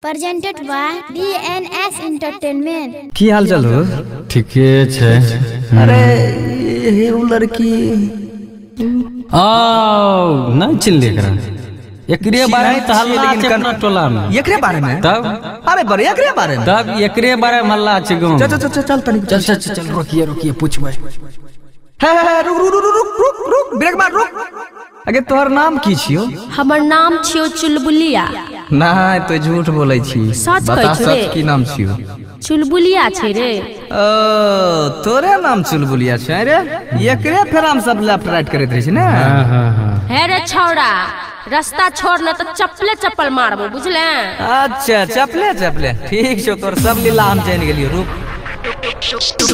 presented by DNS Entertainment. की हाल चाल हो ठीके छै अरे ये वो लड़की आओ नहीं चिल्ले करा एकरे बारे में तो हल्ला लेकिन छै कर- अपना टोला में एकरे बारे में तब अरे बड़े एकरे बारे में तब एकरे बारे में हल्ला छै गाँव चल चल चल चल तनी चल चल चल चल रोकिए रोकिए पूछबै हे हे हे, रुक रुक रुक रुक रुक रुक ब्रेक मार रुक अगे तोहर नाम की छियो हमर नाम छियो चुलबुलिया नहीं तो झूठ बोलै छी सच बता कहै छी रे। सच की नाम छियो चुलबुलिया छै रे ओ तोरे नाम चुलबुलिया छै रे एकरे फेर हम सब लेफ्ट राइट करैत रही छी ने हाँ हाँ हाँ हे रे छौड़ा रास्ता छोड़ न तो चप्पले चप्पल मारबो बुझले अच्छा चपले चपले ठीक छौ तोर सब लीला हम जान गेलियो रुक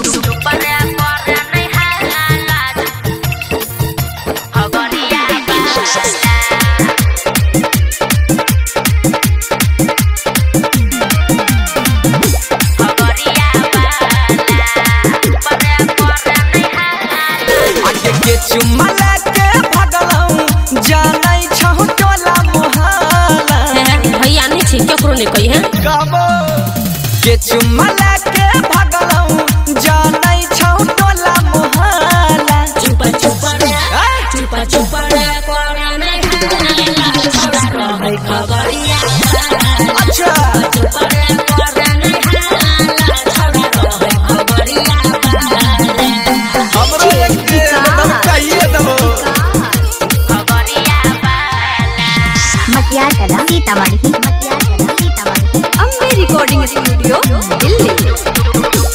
आगे के चुम्मा लेके भगलौ जानै छौ टोला मोहल्ला भैया नहीं छै केकरो नहीं कही है गाबो के चुम्मा लेके भगलौ जानै छौ टोला मोहल्ला चुपा चुपा रे ऐ, चुपा चुपा रे कोरा नहीं हाला है खबरिया अच्छा चुपा रे कोरा नहीं हाला छौड़ा है खबरिया हमरो एक दम चाहिए दबो मटियार कला सीतामढ़ी मटियार कला सीतामढ़ी अम्बे रिकॉर्डिंग स्टूडियो दिल्ली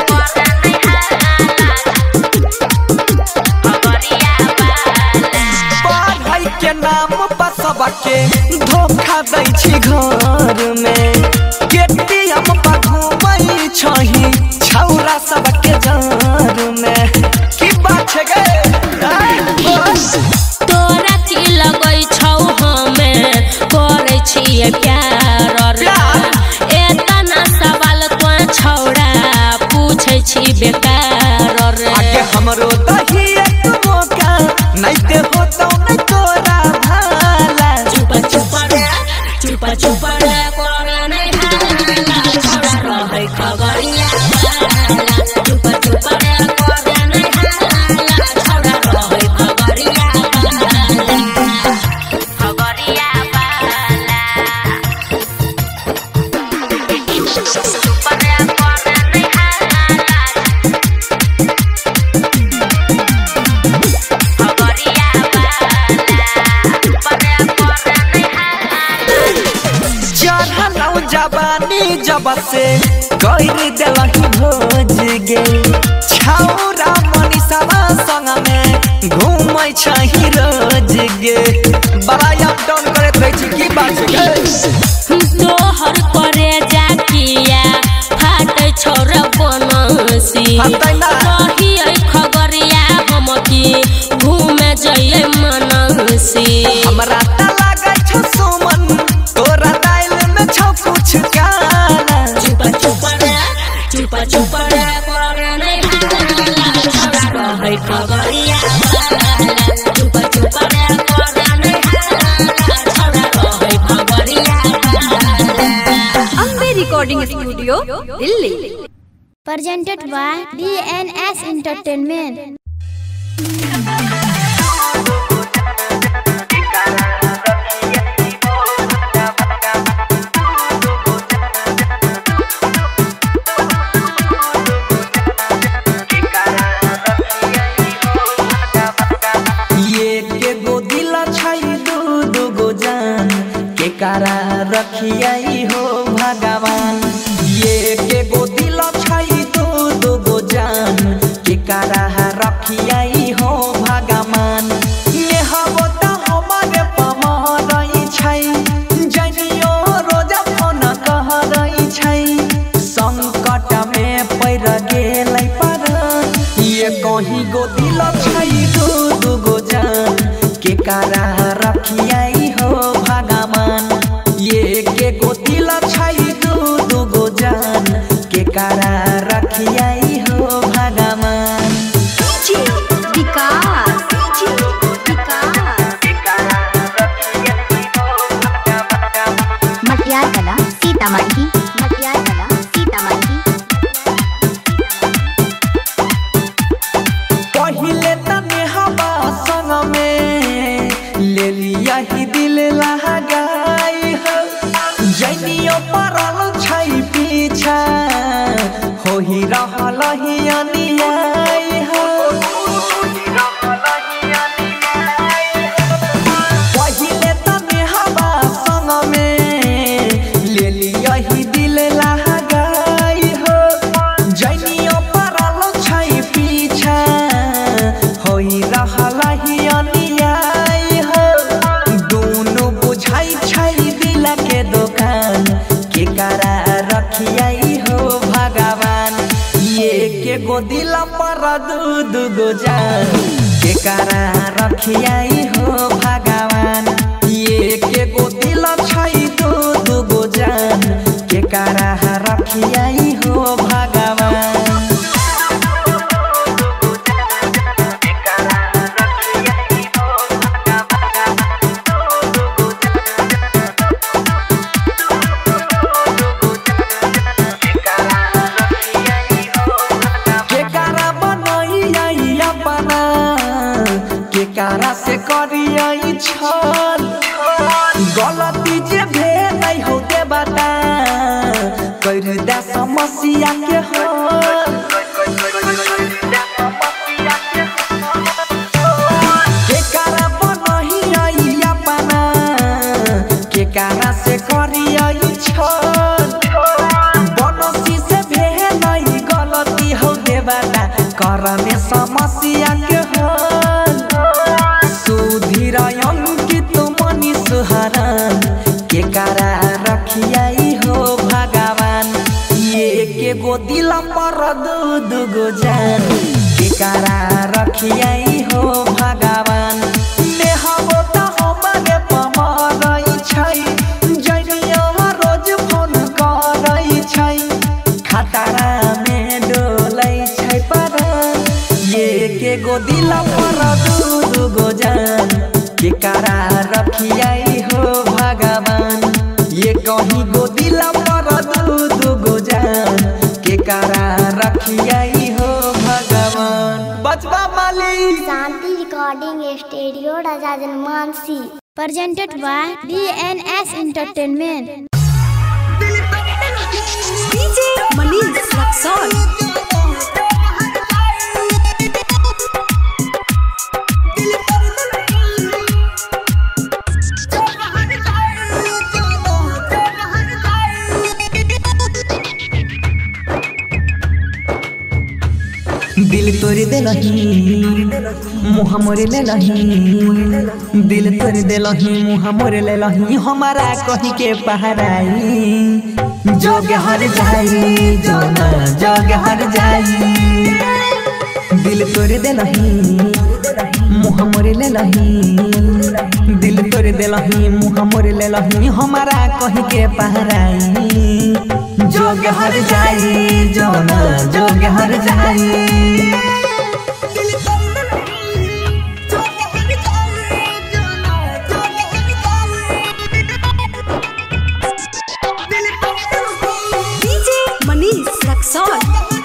पढ़ाई के नाम पर सबके धोखा दै छी घर में केटीएम पर घूमै छही छौरा सबके जार में की बात छै गे ऐ, ओ, तोरा की लगै छौ हमे करै छियै प्यार रे एतना सवाल तो छौड़ा पूछै छी बेकार रे आगे हमरो दही एक मौका नहीं दे होतौ नहीं तोरा भाला चुपा चुपा रे चुपा चुपा रे कोरा नहीं हाला छौड़ा रहै खबरिया चुपा चुपा रे कोरा नहीं हाला छौड़ा रहै खबरिया खबरिया बाला चढ़लौ जवानी जब से कई देलही भोज गे छौरा मनीषवा संग में घूमै छही रोज गे बड़ा अप डाउन करैत रहै छी की बात छै गे तोहर करे जाकिया फाटे छोर बनसी फाटै ना। कहिए खबरिया हम की घूमे जइए मनसी हमरा त लागै छौ सुमन तोरा दाइल में छौ कुछ काला चुपा चुपा रे चुपा चुपा रे करे नहीं हाला है खबरिया चुपा चुपा रे करे नहीं हाला है खबरिया Ambe recording studio Delhi presented by DNS Entertainment. ये के गो दिल छै दू दू गो जान के कारा रखियाई हो भगवान ये के गो दिल छै दू दू गो जान के कारा रखियाई हो भगवान ये हबो त हमारे पमरई छै जनियो रोज फोन कह रही छै संकट में पड़ गेलै पर ये कहीं गो दिल छै दू दू गो जान के कारा रखियाई हो भगवान ये के गो दिल छै दू दू गो जान के कारा रखियाई हो भगवान विकास मटियार कला सीतामढ़ी मटियार कला सीतामढ़ी पहिले तने हवा संग में ले लिया ही दिल लगाई हो जैनियो परल छै पीछा हो ही रहल ही अनियाई हो पहिले तने हवा संग में ले लिया ही दिल लगाई हो जैनियो परल छै पीछा होई रहल ही अनियाई हो दुनु बुझाई छै दिल के दुकान के करा रखियाई हो भगवान ये के गो दिल पर दू दू गो जान के करा रखियाई हो भगवान ये के गो दिल छै दू दू गो जान के करा रखियाई हो भगवान केकारा बनैया अपना केकारा से करियै छल गलती जे भेल हो के बता कर दे समस्या के हल केकारा बनैया अपना केकारा से करियै छल बनसी से भेलै गलती हो देवता करमे समस्या के हल सुधीर अंकित मनी सुहरन के करा रखियाई हो भगवान ये के गो दिल पर दू दू गो जान के करा रखियाई हो भगवान नेहबो त हमरे पमरै छै जइनियो रोज फोन करै छै खतरा में डोलै छै पर ये के गो दिल पर दू दू गो जान के करा रखियाई हो भगवान ये कहीं गो दिल पर दू दू गो जान के करा रखियाई हो भगवान बचबा मालिक Shanti recording studio Raja Janmansi presented by DNS Entertainment. DJ Manish Raxaul दिल तोड़ दे मुँह मोरे ले लही दिल तोड़ दे मुँह मोरे ले लही हमारा कही के पहराई जोग हर जाई जो ना जोग हर जाई दिल तोड़ दे मुँह मोरे ले लही दिल तोड़ दे मुँह मोरे ले लही हमारा कही के पहराई जोग हर जाई जो ना जोग हर जाई डीजे मनीष रक्सौल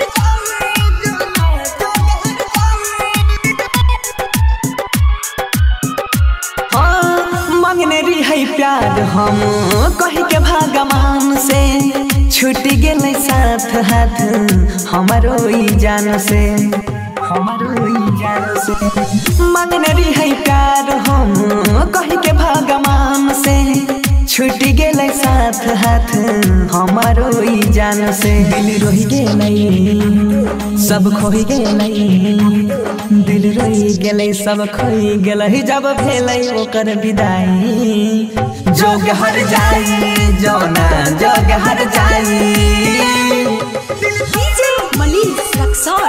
हाँ, मांगने रही है प्यार हम कह के भगवान से छूट गेल साथ हाथ हमारो ई जान से हमारो ई जान से मांगने रही है प्यार हम कह के भगवान से छूट गेल साथ हाथ हमारो ई जान से दिल रोहि गेलै सब खोहि गेलै दिल रोहि गेलै सब खोइ गेलै जब भेलै ओकर विदाई जोग हर जाई जौना जोग हर जाई डीजे मनीष रक्सौल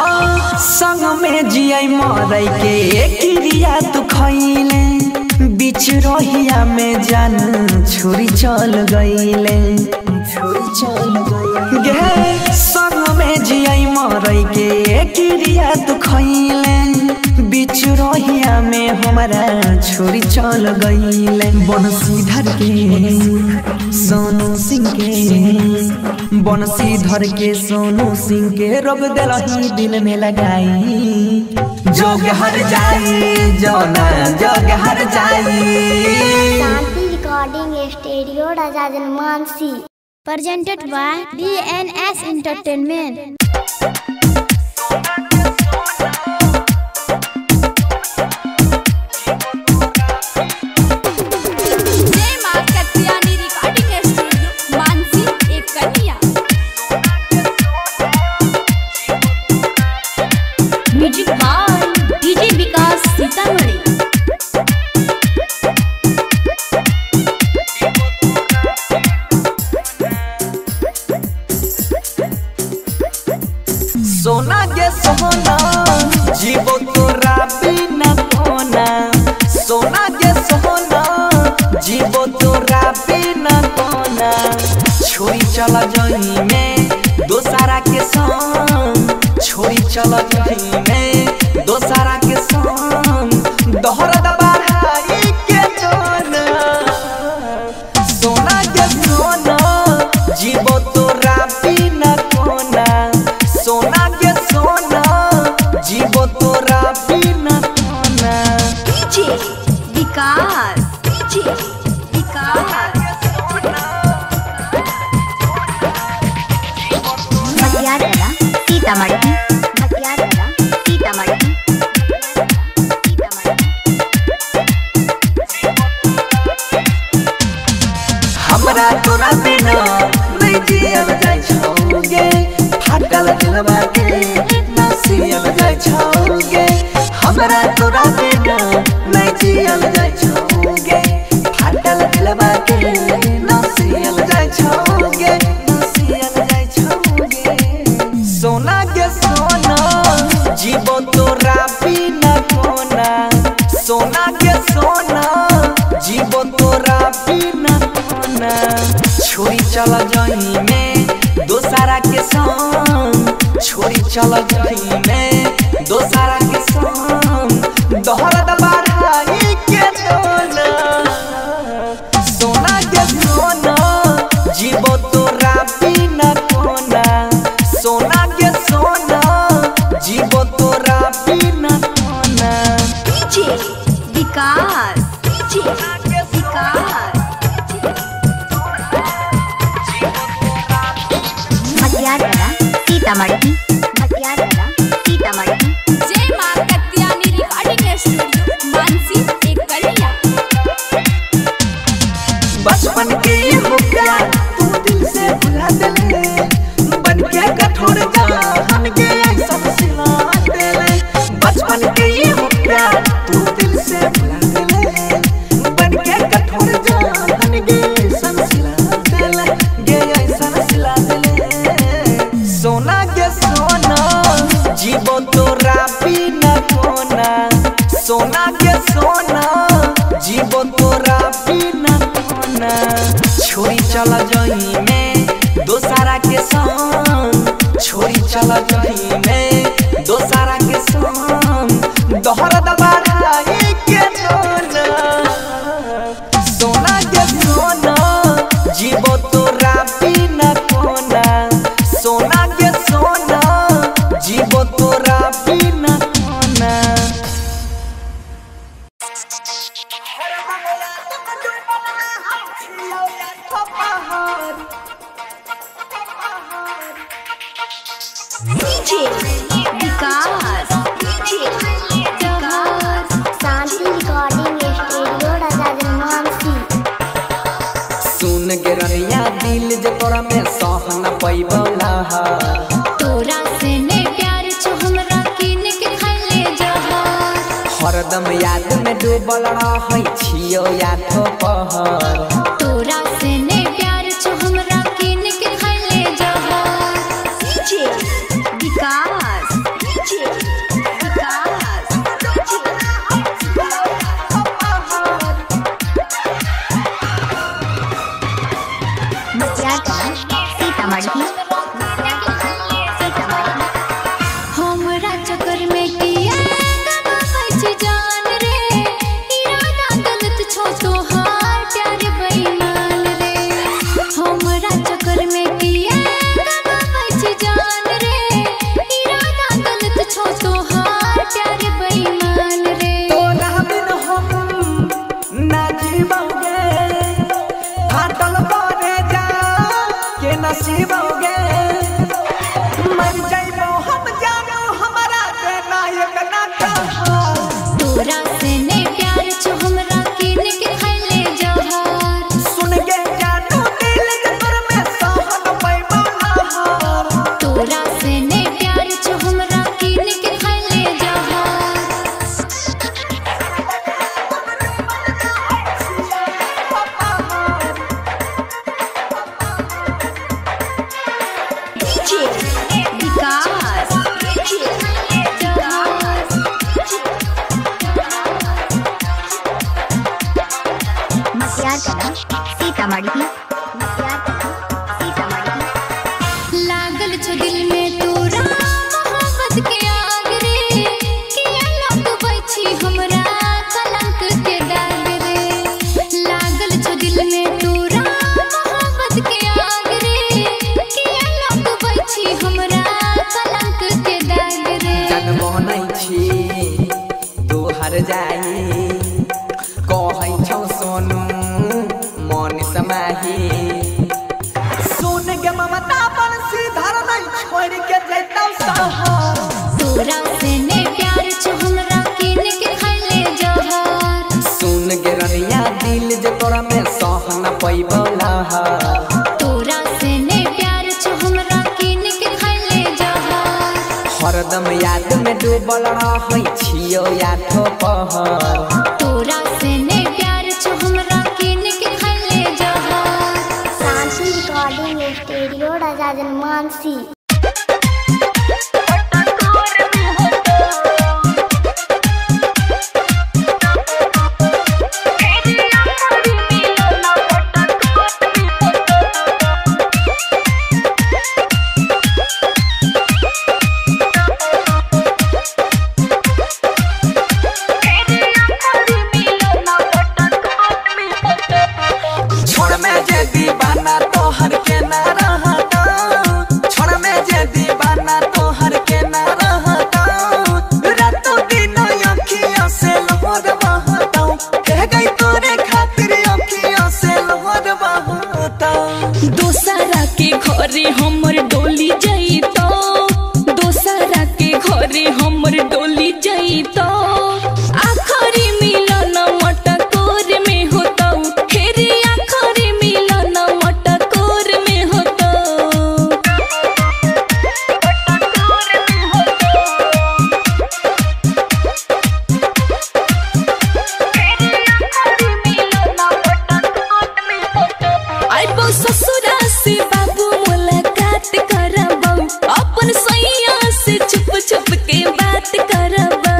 हाँ संग में जियै मरै के क्रिया तू खैले बीच रहिया में जान छोरी चल गईले छोरी चल गईले संग में जियाई मरई के क्रिया तू खैले बीच रहिया में हमारा छोरी चल गईले बनसीधर के सोनू सिंह के बनसीधर के सोनू सिंह के रोग दिलही दिल में लगाई जोग हर जाई जोना जोग हर जाई Shanti recording studio Raja Janmansi presented by DNS Entertainment. जय मां कत्यानी रिकॉर्डिंग स्टूडियो मानसी एक कन्या music by DJ Vikas Sitamarhi सोना के सोना जीवो तोरा बिना कोना सोना के सोना जीवो तोरा बिना कोना छोरी चल जई में दोसारा के संग छोरी चल जई में दोसारा के संग दोहरा दबाई के जोना सोना के सोना जीवो तोरा बिना कोना सोना के सोना जीवो तोरा बिना कोना डीजे विकास डीजे विकास मटियार कला सीतामढ़ी मटियार कला सीतामढ़ी हमरा तोरा बिना नहीं जियल जाय छौगे फाटल दिलवा के ना सियल जाय छौगे हमरा तोरा बिना नहीं जियल जाय छौगे फाटल दिलवा के ना सियल जाय छौगे ना सियल जाय छौगे सोना के सोना जीवो तोरा बिना कोना सोना के सोना जीवो तोरा बिना कोना छोरी चल जई में दोसारा के संग छोरी चल जई में दोसारा के संग दोहरा दबाई के दोना सोना के सोना जीवो तोरा बिना कोना सोना के सोना जीवो तोरा बिना कोना डीजे विकास डीजे विकास मटियार कला सीतामढ़ी मटियार कला सीतामढ़ी जय मां कत्यानी रिकॉर्डिंग स्टूडियो मानसी एक कन्या बचपन के हो प्यार तू दिल से भुला देले बन के कठोर जान के सब सिला देले बचपन के हो प्यार तू दिल से भुला देले बन के कठोर जान के सब सिला देले गे सब सिला देले सोना के सोना जीवो तोरा बिना कोना सोना के सोना जीवो तोरा बिना कोना छोरी चल जई में दोसारा के संग छोरी चल जई में दोसारा के संग दोहरा दबाई के दोना सोना के सोना जीवो तोरा बिना कोना सोना के सोना जीवो तोरा बिना कोना DJ Vikas DJ Vikas Shanti recording studio Raja Janmansi सुन के रनिया दिल जे तोरा में सह न पैबला तोरा से ने प्यार छ हमरा किन के खैले जहर हरदम याद में डूबल रहै छियो याठो पहर तोरा से ने प्यार छ हमरा किन के खैले जहर डीजे विकास डीजे विकास मटियार कला सीतामढ़ी सीतामढ़ी हमरा चक्कर में किया गवाबै छी जान रे इरादा गलत छौ तोहार प्यार बेईमान रे हमरा चक्कर में किया गवाबै छी जान रे इरादा गलत छौ तोहार प्यार बेईमान रे तोरा बिन हम ना जीवोगे फाटल परे जा के नसीबोगे मर जाइबो हम जानो हमारा के नायक ना कहा तोरा से ने प्यार छौ हमरा किन के खैले जहर सुन के जानो दिल जबर में सहन पैबो नहार तोरा से ने प्यार छौ हमरा किन के खैले जहर विकास मटियार कला सीतामढ़ी मटियार कला सीतामढ़ी लागल छो दिल में तोरा मोहब्बत के आग रे किया लौटबै छी हमरा कलंक के दाग रे लागल छो दिल में तोरा मोहब्बत के आग रे किया लौटबै छी हमरा कलंक के दाग रे जग बनै छी तू हर जाई कहै छौ सोनू मन समाही सुन के ममता बंसी धर नहीं छोड़ के जैतौ सहर तोरा से ने प्यार छो हमरा किन के खैले जहर सुन के रनिया दिल जे तोरा में सह न पैबौ लहर तोरा से ने प्यार छो हमरा किन के खैले जहर हरदम याद में डूबल रहै छियौ याठो पहर तोरा से ने प्यार छो हमरा किन के खैले जहर शांति रिकॉर्डिंग स्टूडियो राजा जनमानसी छोड़ में जे दीवाना तोहर के ना रहता छोड़ में जे दीवाना तोहर के ना रहता रातों दिन अखियों से लोहर बहता कह गई तोरे खातिर अखियों से लोहर बहता दोसरा के घरे हमर डोली जइतो दोसरा के घरे हमर डोली जइतो आखरी मिलन मटकोर में होतो फेर आखरी मिलन मटकोर में होतो आइबो ससुरा से बाबू मुलाकात करबो अपन सैया से छुप छुप के बात करबो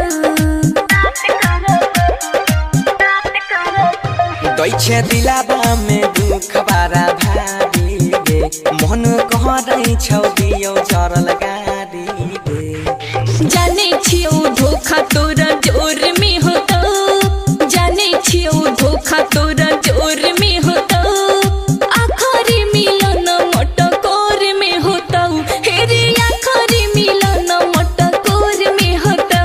दै छे दिलाबा में दुख बारा भारी गे मन कह रही छौ दियो जरल गारी गे जाने छियो धोखा तोरा जोर में होतो जाने छियो धोखा तोरा जोर में होतो आखरी मिलन मटकोर में होतो हेरे आखरी मिलन मटकोर में होतो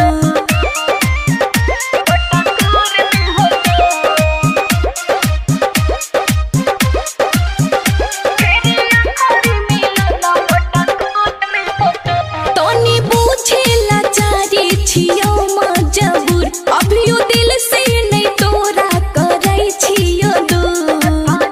तनी पूछे लाचारी छियो मजबूर अभियो दिल से नहीं तोरा करै छियो दूर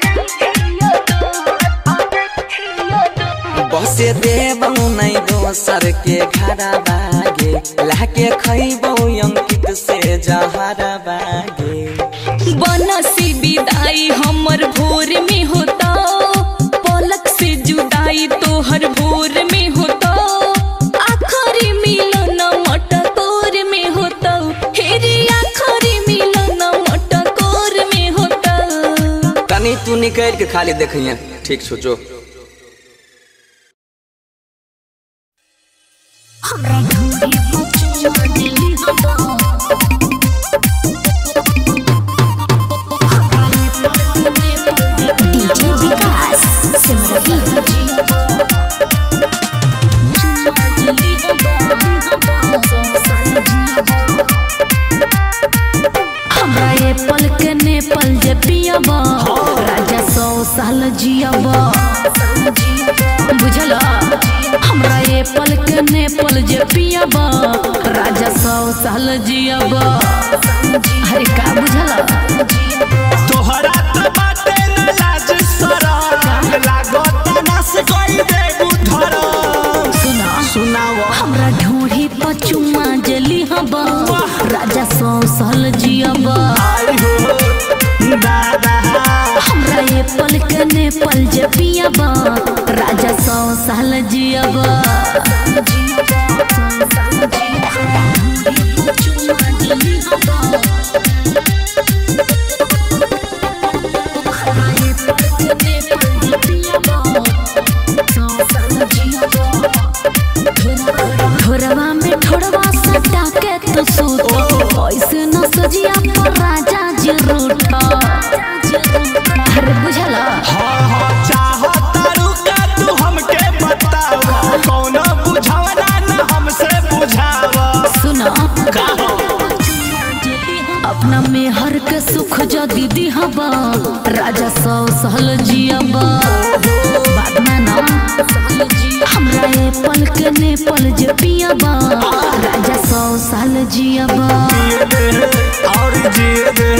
बसे देबौ नहीं दोसर के घर बागे लाके खैबौ अंकित से जहर बागे बनसी विदाई हमर भोर में होता पलक से जुदाई तोहर भोर में होता आखरी मिलन मटकोर में होता हेरे आखरी मिलन मटकोर में होता तनी तू निकल के खाली देखिए ठीक सोचो डीजे विकास सिमरही हमरा ये पल के ने पल जे पियब राजा सौ साल जियब बुझल हमरा ये पल के ने पल जे पियब राजा सौ साल जियब अरे का बुझल तोहरा तो बाटे न लाज शरम लागत नस कोई देबू धरम सुना सुनाव हमरा ढोढ़ी पर चुम्मा जली हब राजा सौ साल जियब आई हो दादा हमरा ये पल के ने पल जे पियब राजा सौ साल जियब ठोरवा में ठोरवा सटा के तो सूत ऐसे न सजिया पर राजा जी रूठ अरे बुझला हाँ हाँ चाहतारू का तू हमके बताव कौन बुझावना न हमसे बुझाव सुना का हो अपना में हर के सुख जो दीदी हबा राजा सौ सहल जियब बात माना हमरा ये पल के ने पल जे पियबा राजा सौ साल जियब जिए दे और जिए दे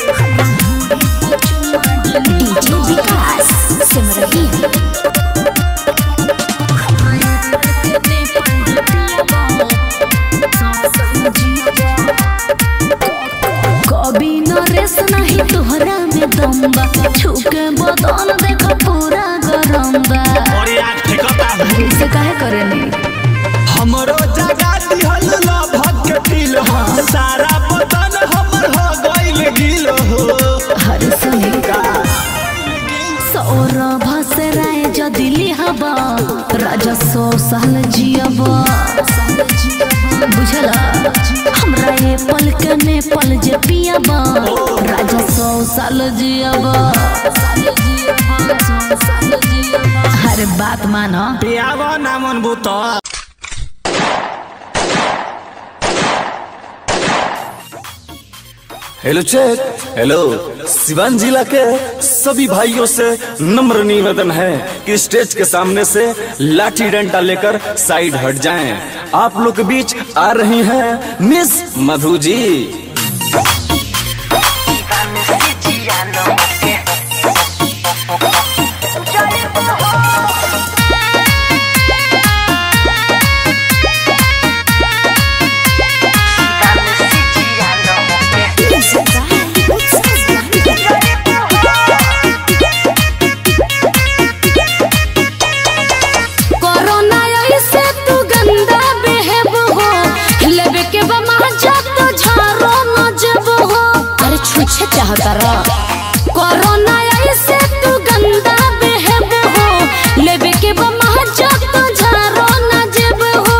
डीजे विकास सिमरही कभी न रेस नहीं तोहरा में दम्बा छुके बदन देख पूरा गरम बा और यार ठेकता से काहे करेनी हमरो जगा दिहल लभक के दिल हो सारा बदन हमर हो गइल गिल हो हर सुनी सौरभ से राय जदि लिहबा राजा सौ साल जियब बुझला हमरा ये पल के ने पल जे पियब राजा सौ साल जियब हर बात मानो पियावा ना मन बुता हेलो चेक हेलो सिवान जिला के सभी भाइयों से नम्र निवेदन है कि स्टेज के सामने से लाठी डंडा लेकर साइड हट जाएं। आप लोग के बीच आ रही हैं मिस मधु जी कोरोना ऐसे तू गंदा बेहब हो लेबे के बमा जब तो झारो न जब हो अरे छुछे चाहता रा कोरोना ऐसे तू गंदा बेहब हो लेबे के बमा जब तो झारो न जब हो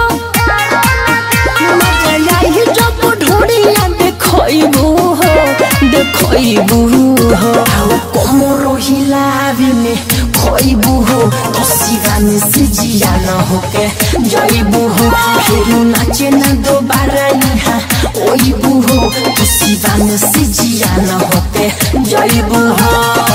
मजाई जब ढोड़िया देखइबू हो देखइबू हो कोमरो हिलावी में खइबू हो तो सिवाने से जिया न होके जइबू हो फिर नाचे न दोबारा यहाँ ओइबू हो तो सिवाने से जिया न होके जइबू हो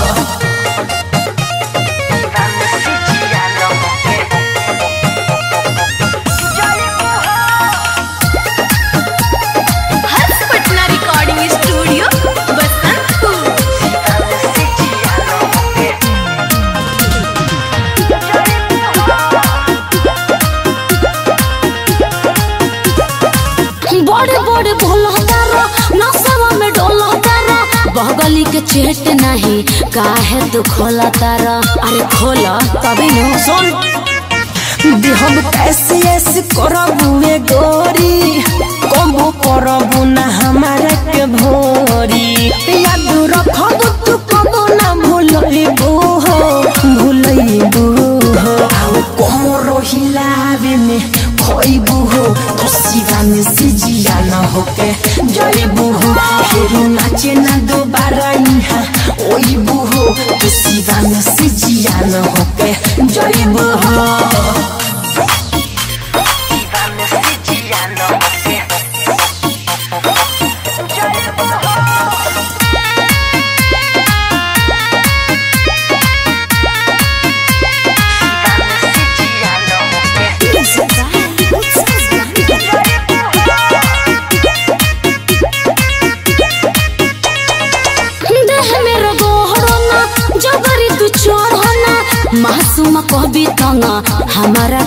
हर्ष पटना रिकॉर्डिंग स्टूडियो बसंतपुर बड़े बड़े भोला तारा नसवा में डोला तारा बगली के चेट नहीं काहे तू खोला तारा अरे खोला तभी न सुन हम कैसे ऐसे करबुए गोरी कबो करबू ना हमारा के भोरी याद रखब तू कबो ना भूलबू हो भूल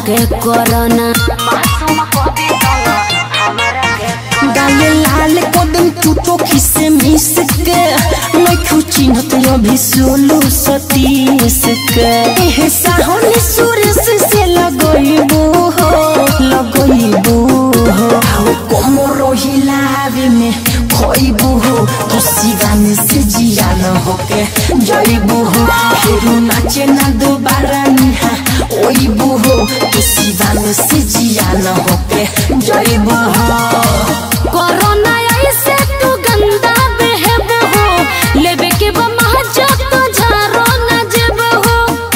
के कोरोना गाले लाल कदम टूटो खिसे मिस के मैं खुची न तो अभी सोलो सतीस के एहे साहनी सुरेश से लगइबो हो लगइबो हो आओ कोमरो हिलावे में खोइबो हो तो सिगाने से जिया न होके जइबो हो फिर नाचे ना दोबारा निहा ओइबो हो तो सिगाने से जिया न होके जइबो हो कोरोना ऐसे तू गंदा बेहब हो लेबे के बा महजा तो झारो न जेब हो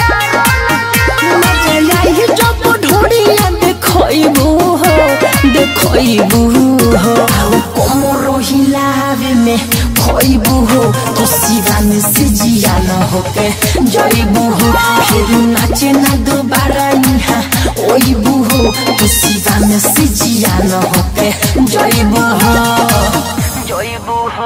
मजाई जब ढोड़िया देखइबू हो देखइबू हो आओ कोमरो हिलावे में खोइबू हो तो सिवाने से जिया न होके जइबू हो फिर नाचे ना दोबारा यहाँ ओइबू हो तो सिवाने से जिया न होके जइबू हो जइबू हो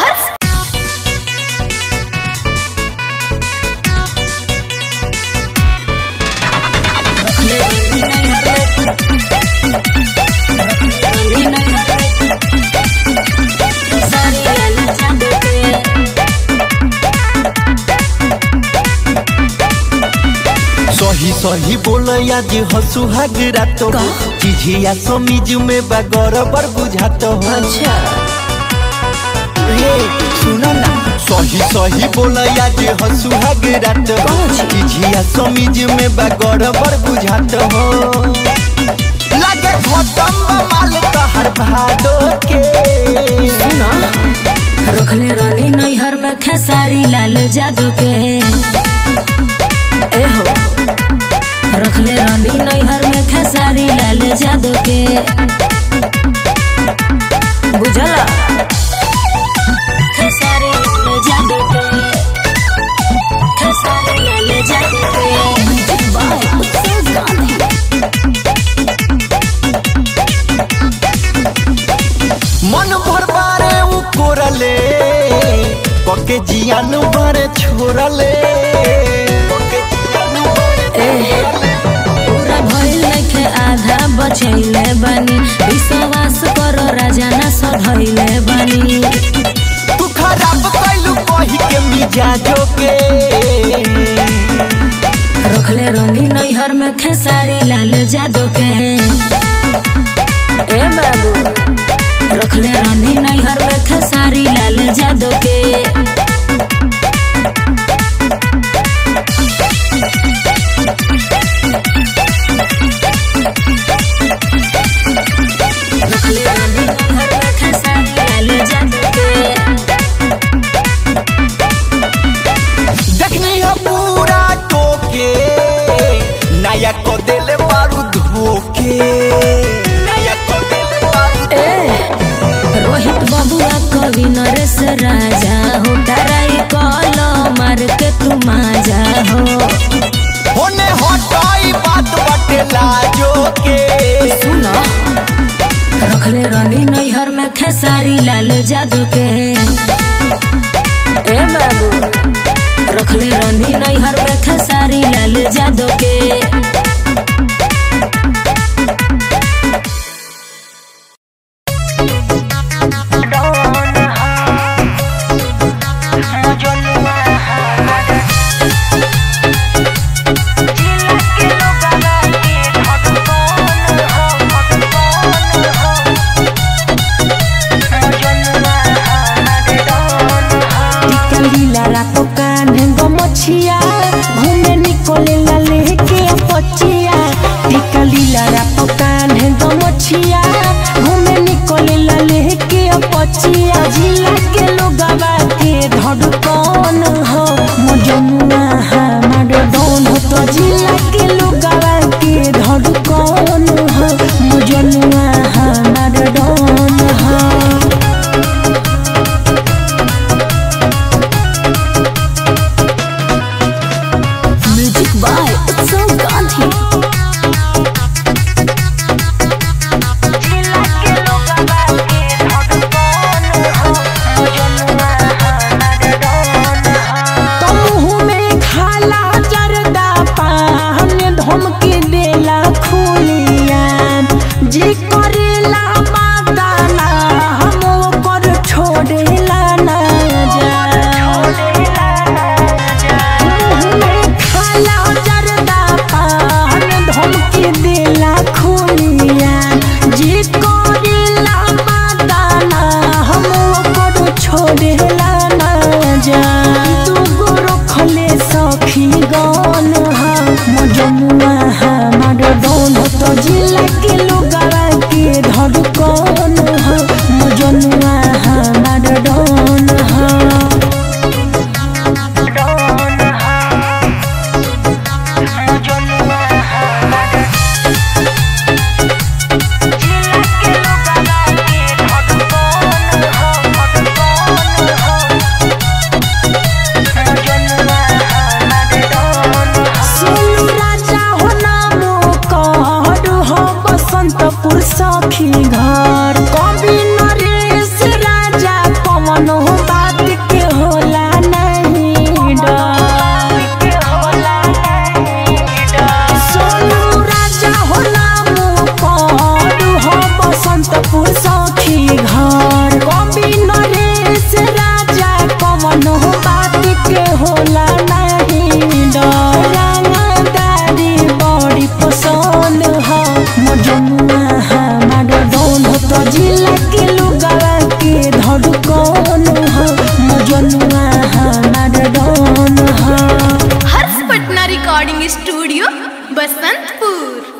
सही सही बोलया जे हसु हगरात हो चिझिया समीज में बगर बर बुझात हो अच्छा रे सुनो ना सही सही बोलया जे हसु हगरात हो चिझिया समीज में बगर बर बुझात हो लागे खतम माल तहर भादो के सुनो रखले रानी नैहर में खेसारी लाल जादू के ए हो रखले रानी नैहर में खेसारी लाल जादू के बुझला खेसारी लाल जादू के खेसारी लाल जादू के बाय उत्सव गांधी मन भर बारे उ कोरले पके जियान बारे छोरले पके जियान बारे पूरा भइल नइखे आधा बचैले बानी विश्वास करो राजा ना सधैले बानी तू खराब कैलू कही के मिजाजो के रखले रंगी नैहर में खेसारी लाल जादू के ए बाबू रखले रानी नैहर में खेसारी लाल जादू के रखले रानी नैहर में खेसारी लाल जादू के देखनी है पूरा टोके नया को देले बारू धोके नया को देले बारू रोहित बबुआ कवि नरेश राजा हो डराई कल मार के तू माजा हो होने हटाई बात बटे लाजो के सुनो रखले रानी नैहर में खेसारी लाल जादू के ए बाबू रखले रानी नैहर में खेसारी लाल जादू के टिकलीला रातो कान्हे गमछिया घूमे निकोले ला लेके पचिया टिकलीला रातो कान्हे गमछिया घूमे निकोले ला लेके पचिया जिला के लोगवा के धड़कन हो मजनुआ हमार डोन हो तो जिला के लोगवा के धड़कन हो मजनुआ हमार डोन हो म्यूजिक बाय उत्सव गांधी मुँह में खाला जरदा पान धमकी देला खू बसंतपुर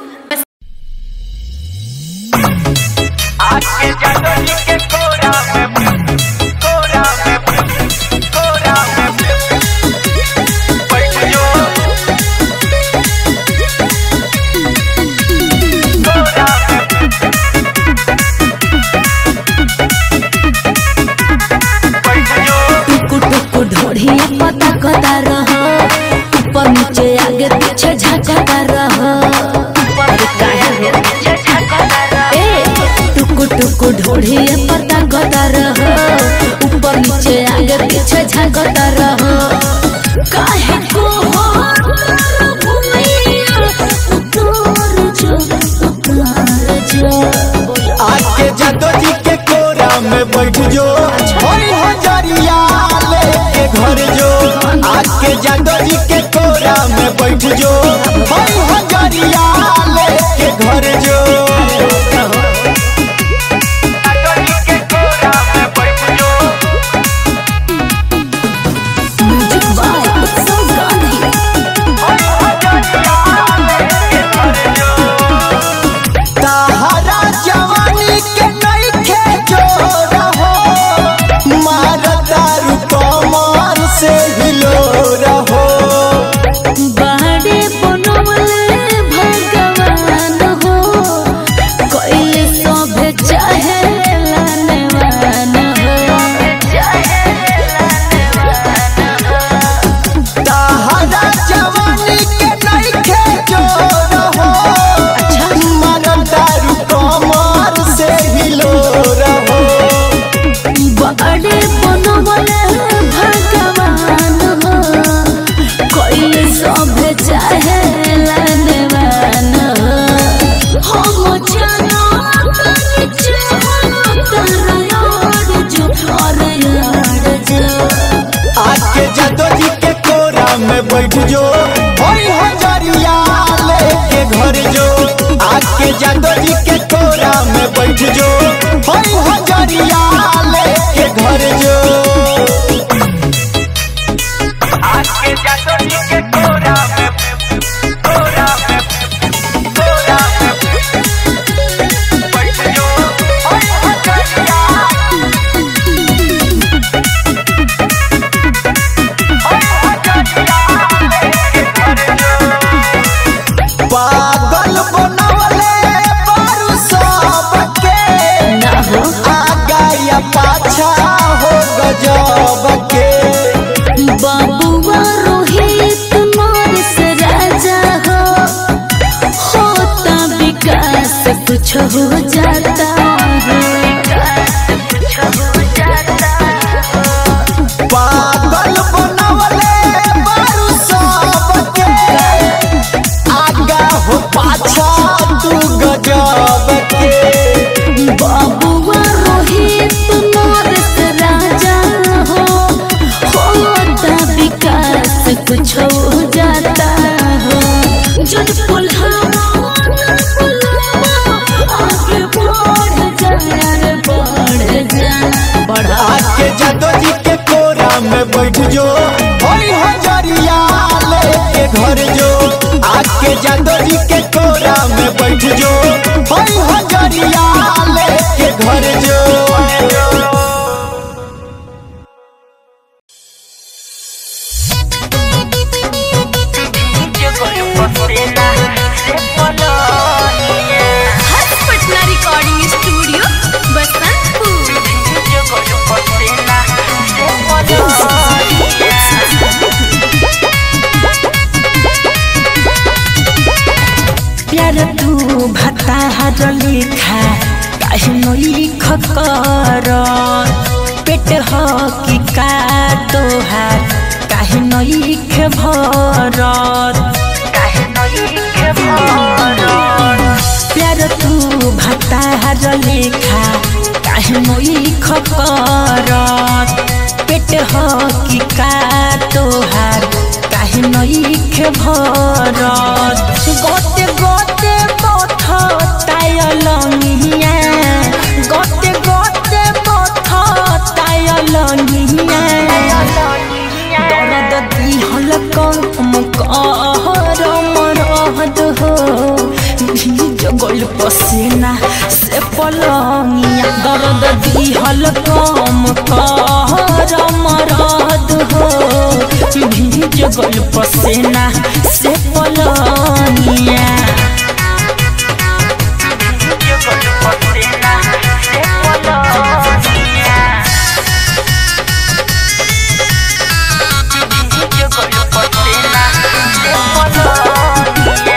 टुकु टुकु ढोढ़िया पता कता रह ऊपर नीचे आगे पीछे झकता रह अरे काहे हो? ए, टुकु टुकु ढोढ़िया पता कता रह ऊपर नीचे आगे पीछे झकता रह काहे को हो भूमिया उतार जो उतार जो आज के जादो जी के कोरा में बैठ जो होई हजरिया लेके घर जो आज के जादो जी के कोरा में बैठ जो होई हजरिया लेके घर जो म्यूजिक बाय उत्सव गांधी ताहरा जवानी के नइखे जोर हो मारदारू कमर से हिलो रहो बाड़े बनवले भगवान हो कोइले सभे चाहे लानेवान ताहरा जवानी के नइखे जोर हो मारदारू कमर से हिलो रहो बाड़े बनवले भगवान हो कोइले सभे चाहे लानेवान हो हम जानो तनी चाहो तारा जो और यार जो आज के जादो जी के कोरा में बैठ जो होई हजरिया लेके घर जो आज के जादो जी के कोरा में बैठ जो होई हजरिया लेके घर जो पागल बनवले बारू सबके आगा या पाछा हो गजब के बाबुआ रोहित मोरस राजा हो होता विकास कुछ हो जाता पागल बनवले बारू सबके आगा हो पाछा तू गजब के बाबुआ रोहित मोरस राजा हो होता विकास कुछ हो जाता हो जन पुल्हावा आगे बढ़ जा बढ़ जा बढ़ा आज के जादो जी के कोरा में बैठ जो होई हजरिया लेके घर जो आज के जादो जी के कोरा में बैठ जो होई हजरिया लेके घर जो हर्ष पटना रिकॉर्डिंग स्टूडियो बसंतपुर प्यार तू भता हर लिखा काहे नई खकर पेट हो कि का तोहार काहे नई खे भरत प्यार तू भता हर लिखा काहे नई खकर पेट हो कि का तोहार काहे नई खे भरत गोते गोते बथ तायलंगिया गोते गोते बथ तायलंगिया दर्द दिहल कम कर मरहद हो पसेना से पलंगिया दर्द दिहल कम कर मरद हो भीज गल पसेना से पलंगिया भीज गल पसेना से पलंगिया भीज गल पसेना से पलंगिया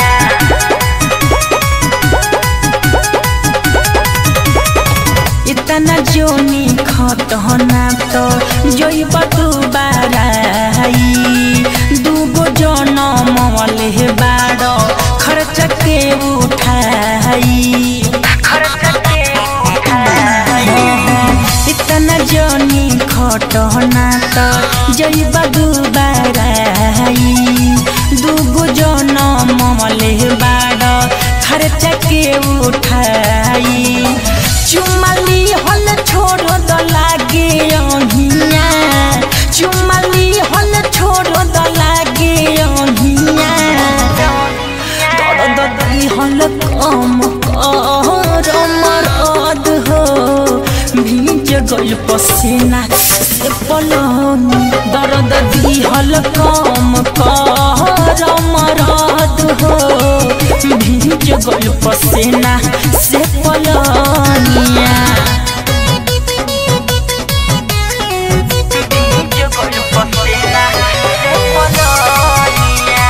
इतना जोनी खतना तो जोइब दुबाराई दूगो जनम वाले बाड़ो खर्च के उठाई खर्च के उठाई इतना जोनी खटना तो जोइब दुबाराई दूगो जनम वाले बाड़ो खर्च के उठाई चुमली हल छोड़ द लागे अहिया चुमली हल छोड़ द लागे अहिया दर्द दी हल कम कर मरद हो भीज गल पसीना से पलंग दर्द दी हल कम कर मरद हो भीज गल पसीना से पलनिया भीज गल पसीना से पलनिया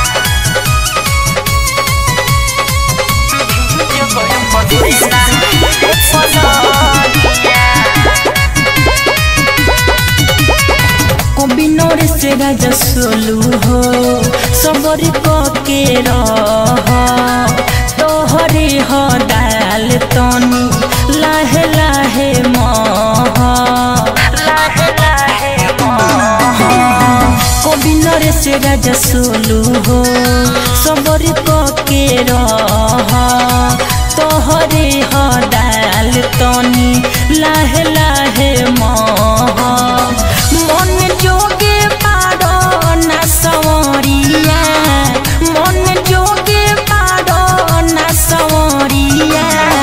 भीज गल पसीना से पलनिया कबिनोर से राजा सोलू हो सबर के रह तोहरे हो दाल तनी लाहे लाहे मह लाहे लाहे मह कबिनोर से राजा सोलू हो सबर के रह तोहरे हो दाल तनी लाहे लाहे मह मन जोगे पारो ना सवरिया मन जोगे पारो ना सवरिया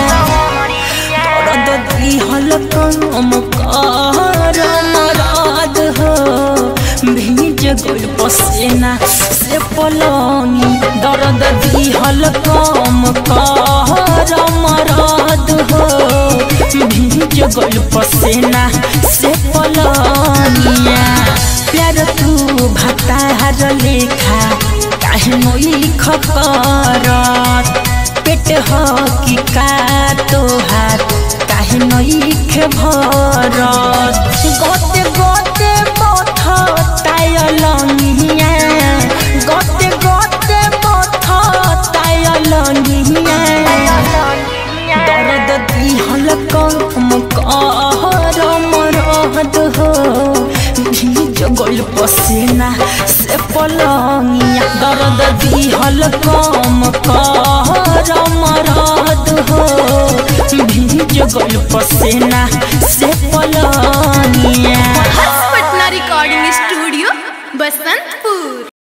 दर्द दिहल कम कर मरद हो भीज गल पसेना से पलंगी दर्द दिहल कम कर मरद हो भीज गल पसेना से पलनिया प्यार तू भतार लेखा काहे नोई खकरत पेट हो कि का तोहार काहे नोई खे भरत गोते गोते पथ तायलनिया गोते गोते पथ तायलनिया दर्द दिहल कम कर मरद हो भीज गल पसीना से पलंगिया दर्द दिहल कम कर मरद हो भीज गल पसीना से पलंगिया Patna recording studio Basantpur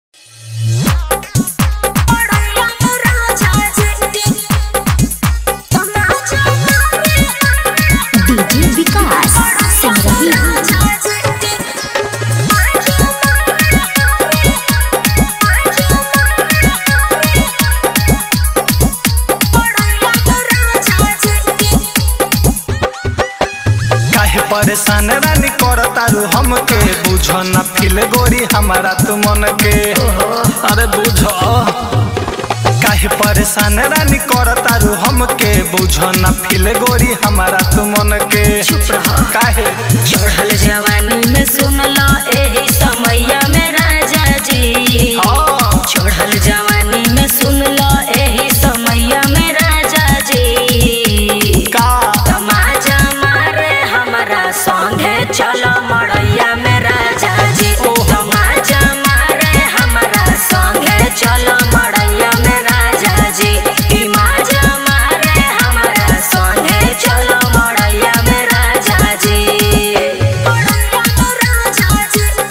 DJ Vikas Simarhi काहे परेशान रानी कर तारू हमके बुझ न फिल गोरी हमारा तू मन के अरे बुझ काहे परेशान रानी कर तारू हमके बुझ न फिल गोरी हमारा तू मन के काहे चढ़ल जवानी में सुन लो एही समैया में राजा जी हाँ। चढ़ल जवानी में सुन लो एही समैया में राजा जी का तमाजा मारे हमारा संगे चलो मड़ैया में राजा जी तमाजा मारे हमारा संगे चलो मड़ैया में राजा जी ई माजा मारे हमारा संगे चलो मड़ैया में राजा जी मड़ैया में राजा जी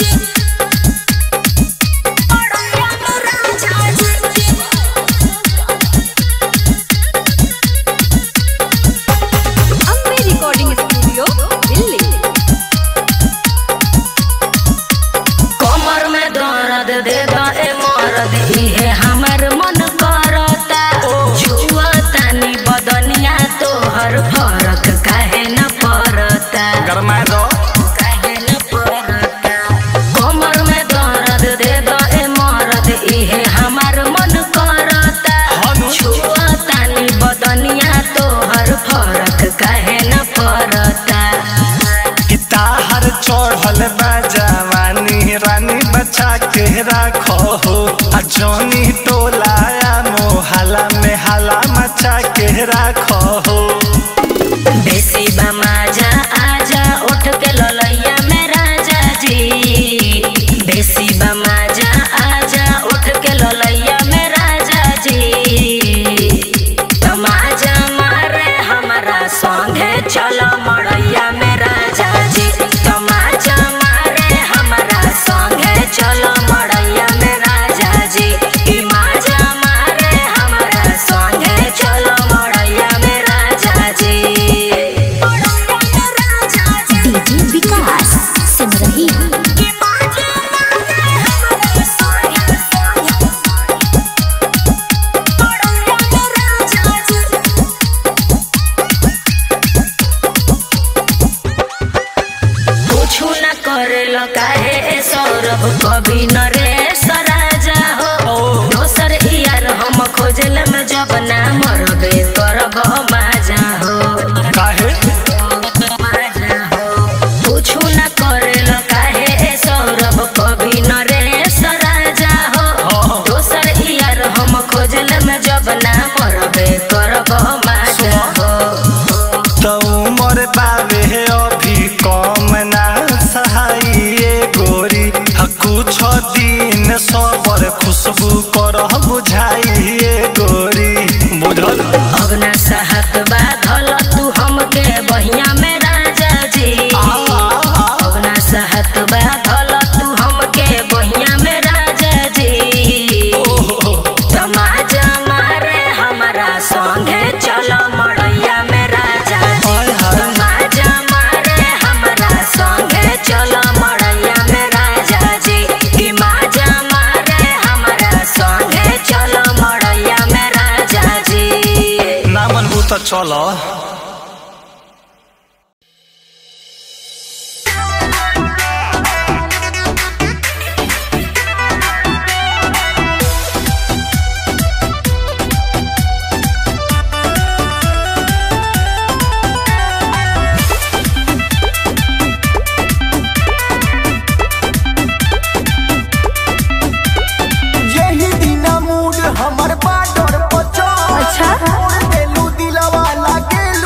इहे हमर मन करता छुआ तानी बदनिया तोहर फरक काहे न पड़ता गरमाए दो काहे न पड़ता कमर में दर्द दे दो ए मरद इहे हमर मन करता छुआ तानी बदनिया तोहर फरक काहे न पड़ता ताहर चढ़ल बा जवानी रानी बचा के राखो हो आ जौनी टोलाया मोहला में हाला मचा के राखो हो बेसी बमाजा आजा उठ के ललैया में राजा जी बेसी बमाजा आजा उठ के ललैया में राजा जी तमाजा मारे हमारा संगे चलो मड़ैया में राजा जी तमाजा मारे हमारा संगे चलो मड़ैया में राजा जी ई माजा मारे हमारा संगे चलो मड़ैया में राजा जी डीजे विकास सिमरही कुछु न करेलो काहे ए सौरभ कभी न रे सराजा हो दोसर यार हम खोजल में जब ना मरबे करब माजा हो काहे कुछु न करेलो काहे ए सौरभ कभी न रे सराजा हो दोसर यार हम खोजल में जब ना मरबे करब माजा हो तो उमर बावे अभी कम ना सहाइए गोरी आ कुछ दिन सबर खुशबू कर बुझाइए गोरी बुझल अब ना सहत बाधल तू हमके बहिया में राजा जी अब ना सहत बाधल तू हमके बहिया में राजा जी तमाजा मारे हमारा संगे चलो मड़ैया में राजा जी तमाजा मारे हमारा संगे चलो मड़ैया में राजा जी कि माजा मारे हमारा संगे चलो मड़ैया में राजा जी ना मनबू तो चलो यही दिना मूड हमर बाडर पचो अच्छा देलू दिलवा लागेल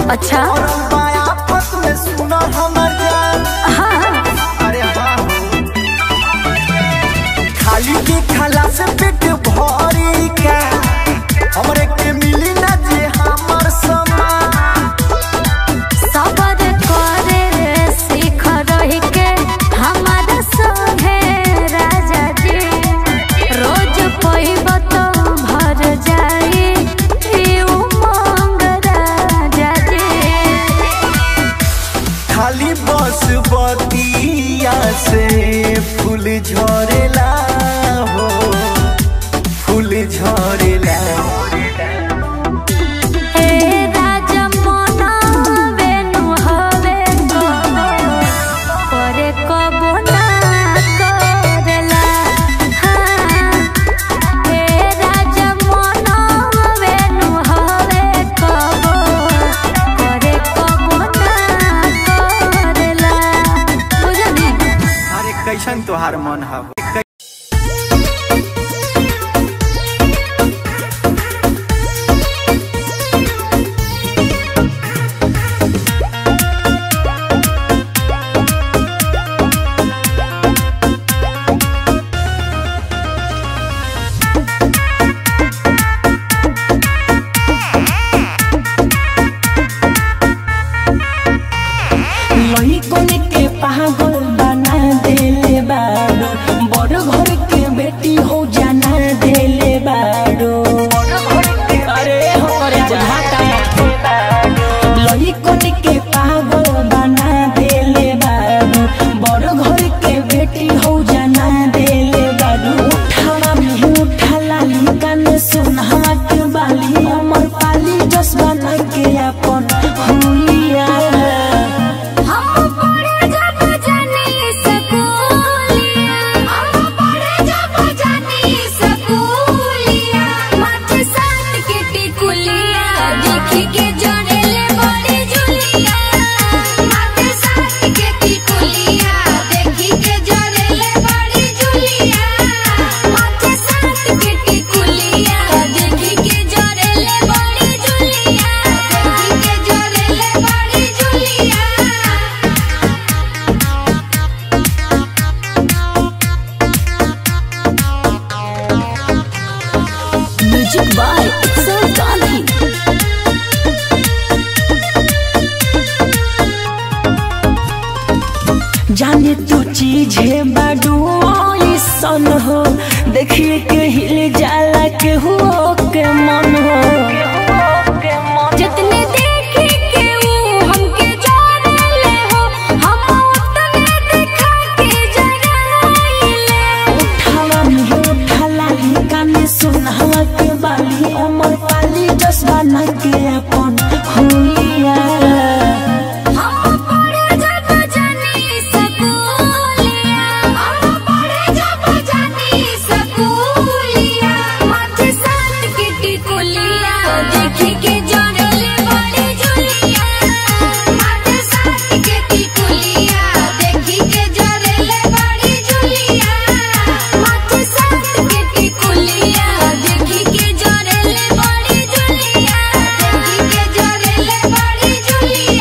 अच्छा और बाया फस में सुना हमर जान हाँ अरे हाँ खाली के खाला से पेट भरी का हमरे के मिली ना जे हमर समान सबर करे सीख रही के हमारा संगे राजा जी रोज पैब तो भर जाई ई उमंग राजा जी खाली बस बतिया से फूल झरेला हो फूल झरेला हे राजा मना बेनु हवे करे कबो ना करेला हाँ हे राजा मना बेनु हवे कबो करे कबो ना करेला बुझनी अरे कैसन तोहार मन है लइकन के पागल बना देले बाड़ो बड़ घर के बेटी हो जाना देले बाड़ो अरे हो रे जाता लइकन के पागल बना देले बाड़ो बड़ घर के बेटी हो जाना देले बाड़ो उठावा में उठा लाली कान सुनहवा के बाली अमर पाली जस बना के अपन हुलिया हम पढ़े जब जानी स्कूलिया हम पढ़े जब जानी स्कूलिया माथे साथ के टिकुलिया देखी के जोड़ेले बड़ी जुलिया माथे साथ के टिकुलिया देखी के जोड़ेले बड़ी जुलिया माथे साथ के टिकुलिया देखी के जोड़ेले बड़ी जुलिया देखी के जोड़ेले बड़ी जुलिया म्यूजिक बाय एक्सेल गांधी जाने तू चीज है बाडू सन हो देखिए के हिल जाला के हो के मन हो जितने देखी के वो हमके जाने हो हम उतने दिखा के जगाइले उठावा में उठा लाली काने सुनहवा के बाली अमर पाली जस बना के अपन हुलिया हम पढ़े जब जानी स्कूलिया हम पढ़े जब जानी स्कूलिया माथे साथ के टिकुलिया देखी के जोड़ेले बड़ी जुलिया माथे साथ के टिकुलिया देखी के जोड़ेले बड़ी जुलिया माथे साथ के टिकुलिया देखी के जोड़ेले बड़ी जुलिया देखी के जोड़ेले बड़ी जुलिया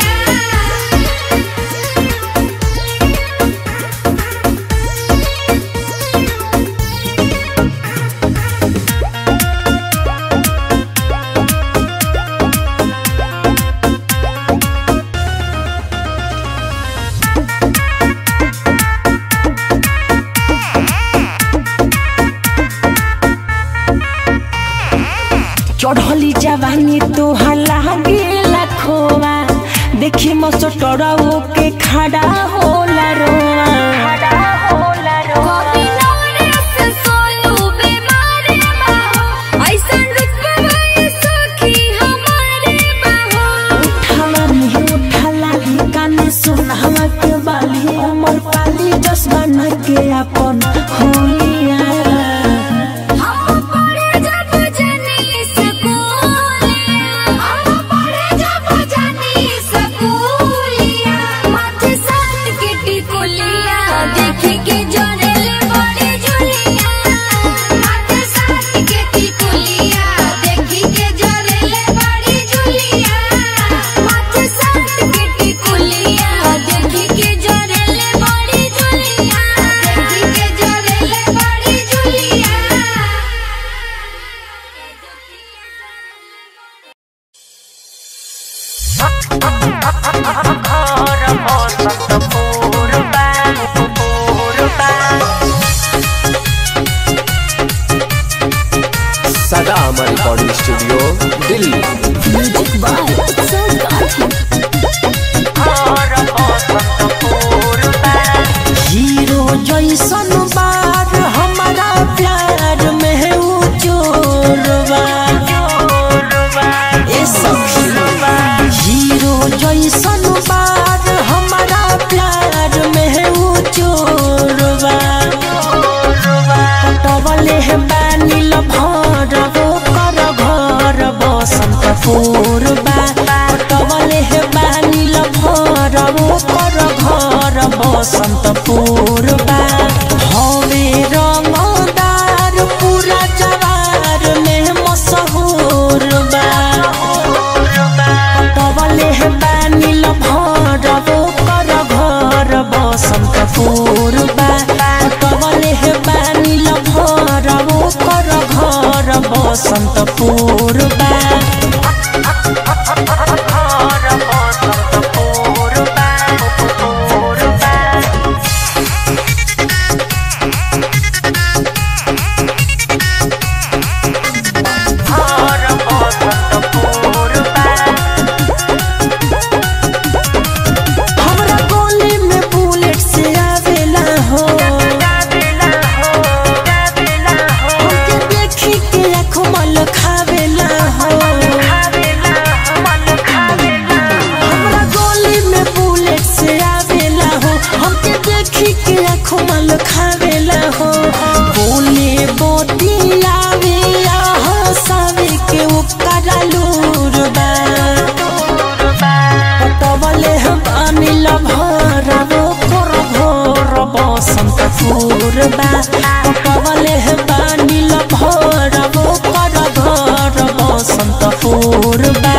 चढ़ली जवानी तोहर लागे लखोवा देखी मसटरऊ के खड़ा होला रोवा कभी नवरस सोलू बीमार बाहो ऐसन रुतबा सखी हमारे बाहो उठावा में उठा लाली काने सुनहवा के बाली अमर पाली जस बना के अपन हुलिया हम पढ़े जब जानी स्कूलिया हम पढ़े जब जानी स्कूलिया माथे साथ के टिकुलिया देखी के जोड़ेले बड़ी जुलिया माथे साथ के टिकुलिया देखी के जोड़ेले बड़ी जुलिया माथे सदा Amar recording studio Delhi music by Utsav Gandhi hero जैसन बार हमारा प्यार में है वो चोरवा ए सखी हीरो जैसन बार हमारा प्यार में है वो चोरवा पटवले है बानिल भर वो कर घर बसंत पूर्वा पटवले है बानिल भर वो कर घर बसंत पूर्वा हवे रंगदार पूरा जवार में मशहूर बा पटवले है बानिल भर वो कर घर बसंत पूर्वा पटवले है बानिल भर वो कर घर बसंत पूर्वा हमरा गोली में बुलेट से आवेला हो हमके देखी के आँखों मल खावेला हो हमरा गोली में बुलेट से आवेला हो हमके देखी के आँखों मल खावेला हो बोले बोती आवे या हंसावे के ओकरा लूर बा पटवले हम अनिल भर वो कर भोर बसंत पूर्वा पटवले हम अनिल भर वो कर घर बसंत पूर्वा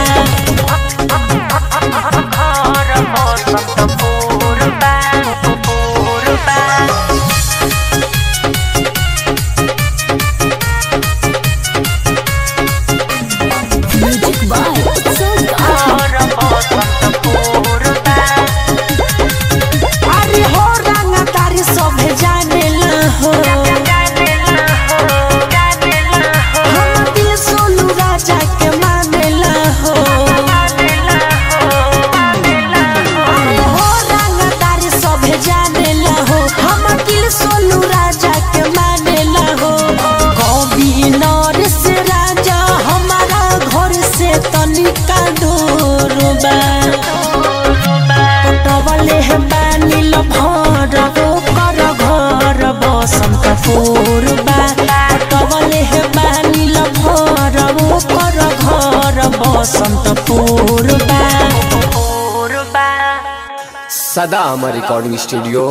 म्यूजिक बाय उत्सव गांधी अरे हो रंगा तारी सभे जानेला हो हम दिल सोनू राजा के मानेला हो अरे हो रंगा तारी सभे जानेला हो हम दिल सोनू राजा के मानेला हो कवि नरेश राजा हमारा घर से तनिका दूर बा पटवले है बानिल भर वो कर घर बसंत पूर्वा पटवले है बानिल भर वो कर घर बसंत पूर्वा सदा अमर रिकॉर्डिंग स्टूडियो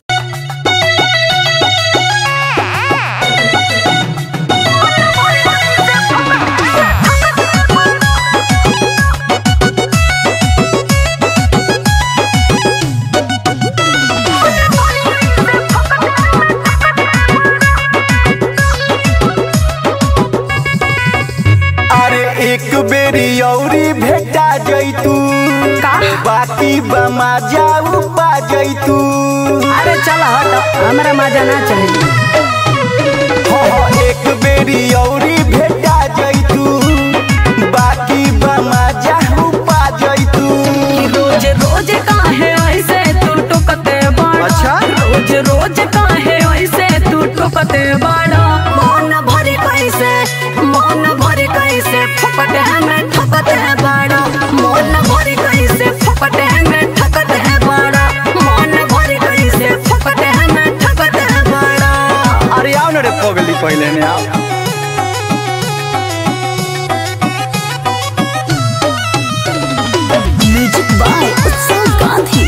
अरे एक बेरी औरी भेटा जैतू बाकी बमा जाऊ पा जैतू अरे चल हट हमरा मजा ना चली हो हो एक बेरी औरी भेटा जैतू बाकी बमा जाऊ पा जैतू रोज रोज काहे ऐसे तू टुकते बड़ा अच्छा? रोज रोज काहे ऐसे तू टुकते बड़ा मन भरे कैसे मन भरे कैसे फपट है मैं ठकत है बड़ा मन भरे कैसे फपट है मैं ठकत है बड़ा मन भरे कैसे फपट है मैं ठकत है बड़ा अरे आओ ना रे पगली पहले ने आओ म्यूजिक बाय उत्सव गांधी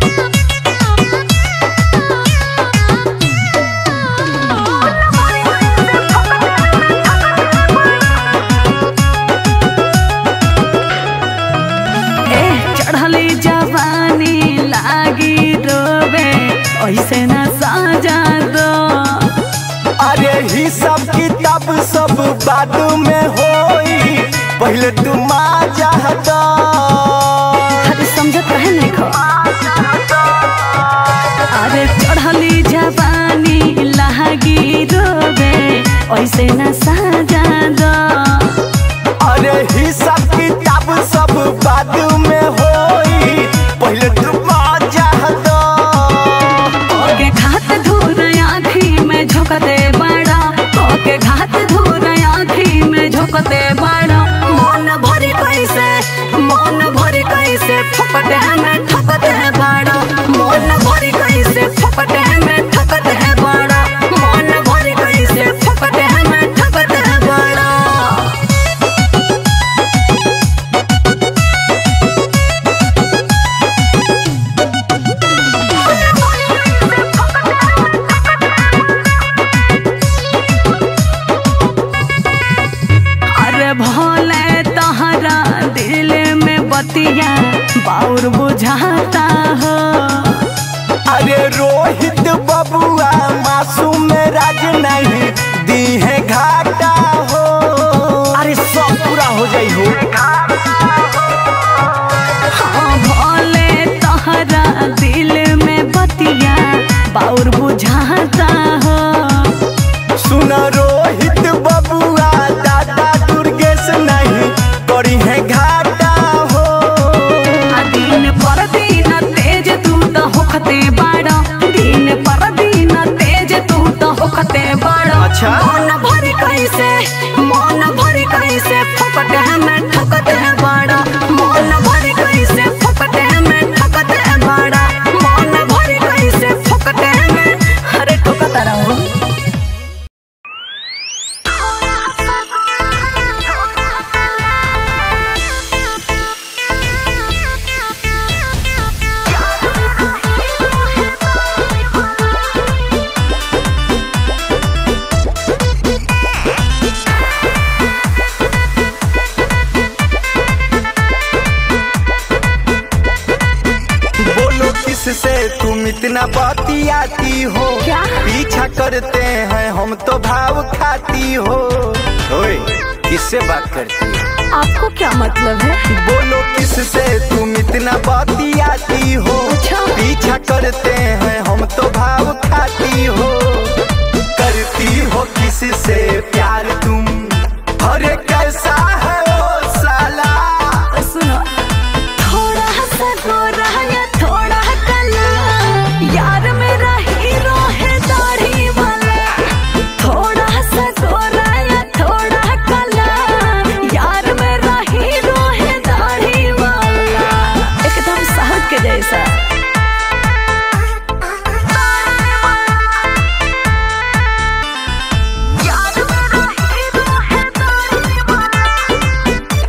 ए चढ़ली जवानी लागी रोवे ऐसे ना साजा दो अरे हिसाब किताब सब बाद में होई पहले तू माजा हटा अरे समझत रहे नहीं खो अरे चढ़ली जवानी लागी रोवे ऐसे न साजा दो अरे हिसाब किताब सब बाद में होई पहले तू मजा दो ओके घात धूर आँखी में झोंकते बड़ा ओके घात धूर आँखी में झोंकते बड़ा मन भरी कैसे मन भरी कैसे फपटे में ठकते बड़ा मन भरी कैसे फपटे में ठकते बड़ा मन भरी कैसे फपटे में ठकते बड़ा अरे भोले तहरा दिल में बतिया बाउर बुझाता हो अरे रोहित बबुआ मासूम राज नहीं दी है घाटा हो अरे सब पूरा हो जाई हो हाँ भोले तहरा दिल में बतिया बाउर बुझाता हो सुन रोहित बबुआ दादा दुर्गेश नहीं करी है घाटा हो आ दिन पर दिन तेज तू तो होखते बाड़ा दिन पर दिन तेज तू तो होखते बाड़ा अच्छा। मन भरी कैसे मन भरी कैसे फकटे में ठकते बाड़ा मन भरी कैसे फकटे में ठकते बाड़ा मन भरी कैसे फकटे में अरे ठोकता रहो बोलो किससे तुम इतना बतियाती हो क्या? पीछा करते हैं हम तो भाव खाती हो ओए किससे बात करती हो आपको क्या मतलब है बोलो किससे तुम इतना बतियाती हो अच्छा। पीछा करते हैं हम तो भाव खाती हो करती हो किससे प्यार तुम अरे कैसा है ओ साला सुनो थोड़ा सा गोरा या थोड़ा काला यार मेरा हीरो है दाढ़ी वाला थोड़ा सा गोरा या थोड़ा काला यार मेरा हीरो है दाढ़ी वाला एकदम साहब के जैसा यार मेरा हीरो है दाढ़ी वाला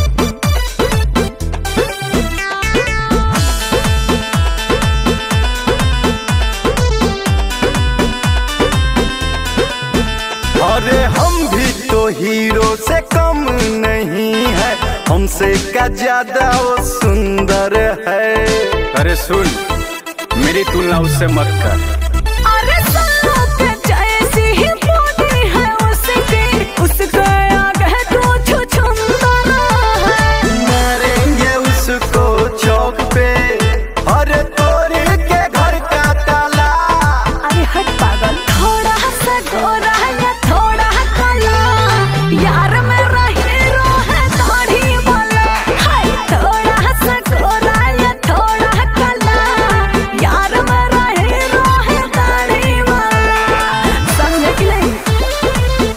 अरे हम भी तो हीरो से कम नहीं है हमसे का ज्यादा वो सुंदर है अरे सुन मेरी तुलना उससे मत कर अरे सांप जैसी ही बॉडी है उसकी उसका आगे तो छुछुंदर है मारेंगे उसको चौक पे अरे तोड़ के घर का ताला अरे हट पागल थोड़ा सा गोरा या थोड़ा काला यार मेरा हीरो है दाढ़ी वाला हाय थोड़ा सा गोरा या थोड़ा काला यार मेरा हीरो है दाढ़ी वाला समझे कि नहीं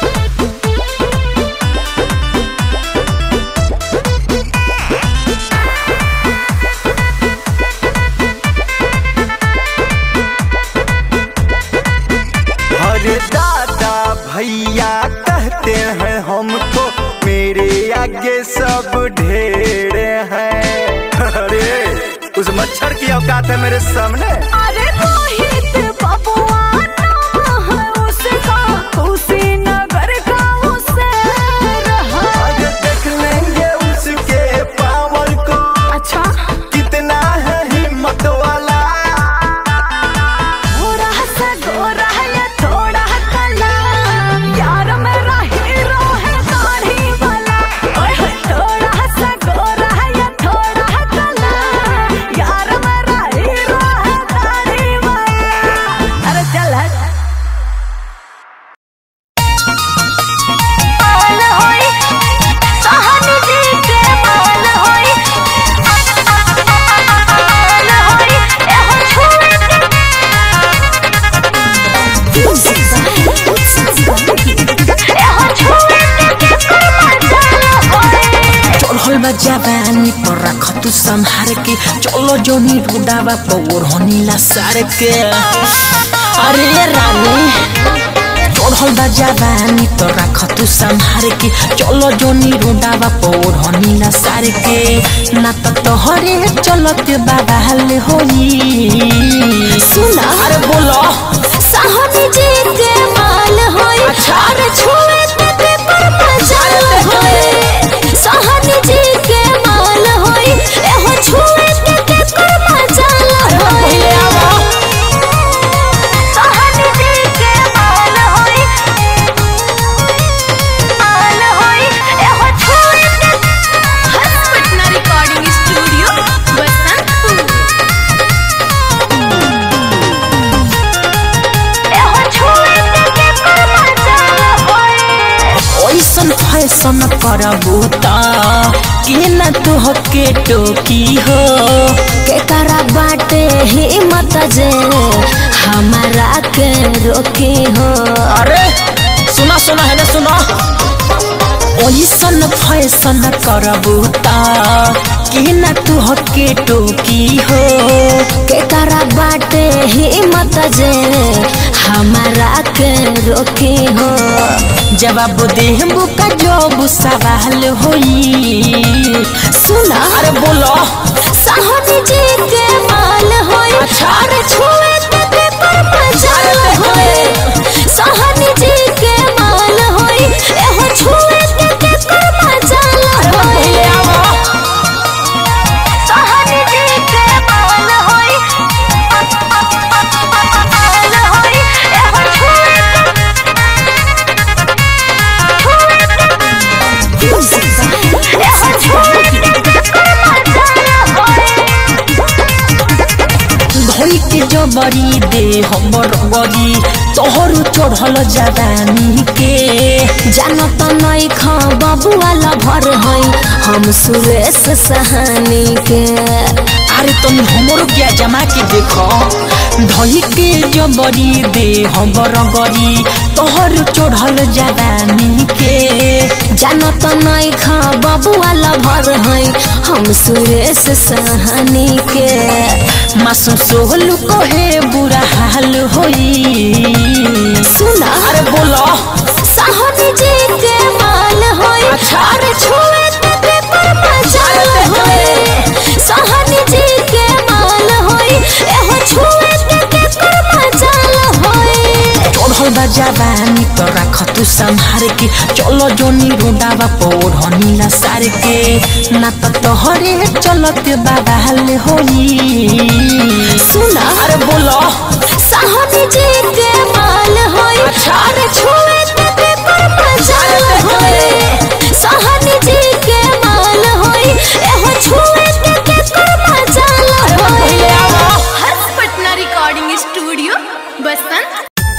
अरे दादा भैया कहते हैं हमको मेरे आगे सब ढेर हैं अरे उस मच्छर की औकात है मेरे सामने अरे रोहित बबुआ नाम है उसका कुशीनगर का उसे रहा आज देख लेंगे उसके पावर को अच्छा कितना है हिम्मत वाला थोड़ा सा गोरा या थोड़ा काला यार मेरा हीरो है दाढ़ी वाला ओए होए थोड़ा सा गोरा या थोड़ा काला यार मेरा हीरो है दाढ़ी वाला चढ़ल बा जवानी पर रख तू संहार के चलो जोनी रुडावा पौर होनीला सार के अरे रानी चढ़ल बा जवानी तो रख तू संहार के चलो जोनी रुडावा पौर होनीला सार के ना तो तोहरे चलत बाबा हल होई सुना अरे बोलो साहनी जी के माल होई अरे छुए ते ते पर मजाल होई साहनी जी के माल होई एहो छुए ते ते पर मजाल होई साहनी जी के माल होई माल होई एहो छुए ते हर्ष पटना रिकॉर्डिंग स्टूडियो बसंतपुर एहो छुए ते ते पर मजाल होई ओइसन फैसन करबू त के न तुह के टोकी हो के करा बाटे हिम्मत जे हमारा के रोकी हो अरे सुना सुना है ना सुना ओइसन फैसन करबू त के न तुह के टोकी हो के करा बाटे हिम्मत जे हमारा के रोकी हो जवाब देहबू का जब सवाल होई सुना अरे बोलो साहनी जी के माल होई अरे छुए ते ते पर मजाल होई साहनी जी के माल होई एहो छुए ते ते पर मजाल होई साहनी जी के माल होई माल होई एहो छुए एहो छुए ते पर मजाल होई धोई के जबरी दे हमर गरी तोहर चढ़ल जवानी के जानत नहीं खा बबुआला भर है हम सुरेश सहानी के अरे तुम हमरो क्या जमा के देखो धोई के जबरी दे हमर गरी तोहर चढ़ल जवानी के जानत नहीं खा बबुआला भर है हम सुरेश सहानी के मासू सोहलू कहे बुरा हाल होई सुना अरे बोलो साहनी जी के माल होई अरे छुए ते ते पर मजाल होई साहनी जी के माल होई एहो छुए ते ते पर मजाल होई चढ़ल बा जवानी तो रख तू संहार के चलो जोनी रोडावा पौर हनीला सार के ना तो तोहरे चलत बाबा हल होई सुना अरे बोलो साहनी जी के माल होई अरे छुए ते ते पर मजाल होई साहनी जी के माल होई एहो छुए ते ते पर मजाल होई हर्ष पटना रिकॉर्डिंग स्टूडियो बसंत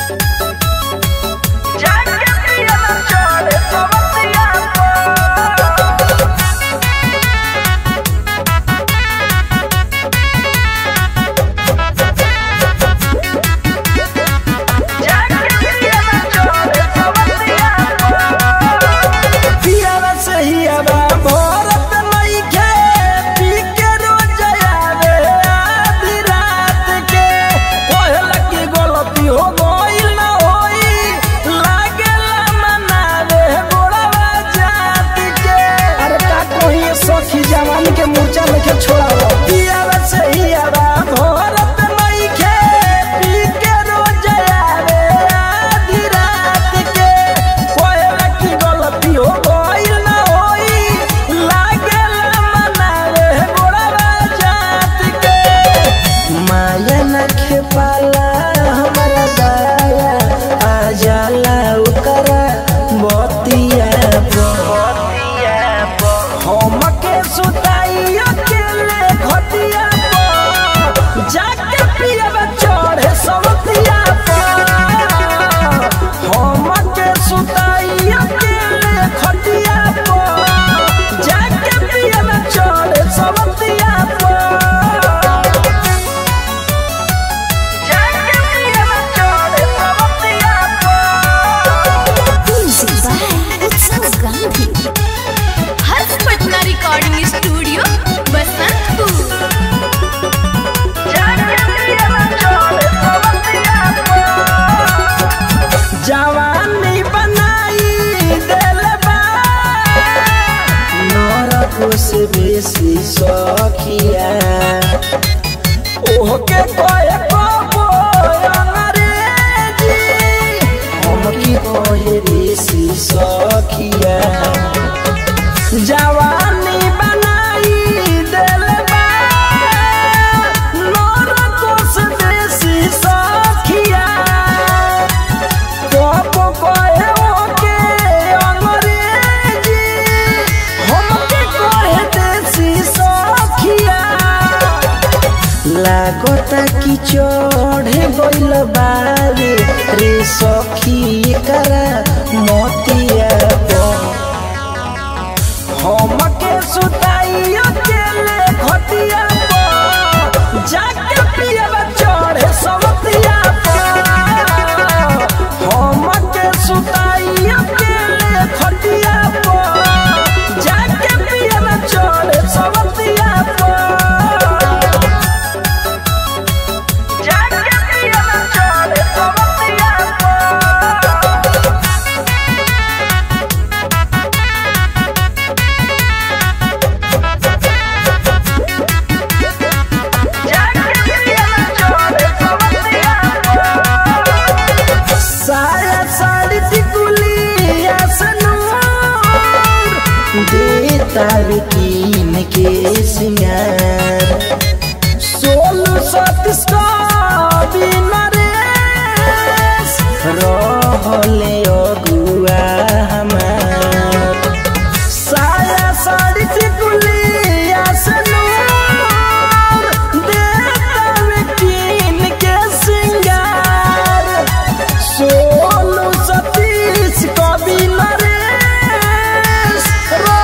पियावा सहियावा भरत नइखे, पी के रोज आवे आधी रात के। कहला कि गलती हो गइल ना होई, लागेला मनावे गोड़वा जात के। अरे का कहिए सखी जवान के मूर्छा लेके छोड़ावा। पियावा सहियावा भरत नइखे, पी के रोज आवे आधी रात के। कहला कि गलती हो गइल ना होई, लागेला मनावे गोड़वा जात के। माया न खेपाला हमारा दाया आ जाला ओकरा बतिया हमके सुताई अकेले घटिया चढ़ गइल बारे रे सखी करा मोतिया हमके सुताइयो केले घटिया पर जाके पियब चढ़े सवतिया पर हमके सुताइयो केले घटिया पर जाके पियब चढ़े सवतिया पर जाके पियब चढ़े सवतिया पर साया साड़ी टिकुलिया सनूर दे तार कीन के सिंगार सोलू सतीश का बिना रेस रहले अगुआ हमार साया साड़ी टिकुलिया सनूर दे तार कीन के सिंगार सोनू सतीश कवि नरेश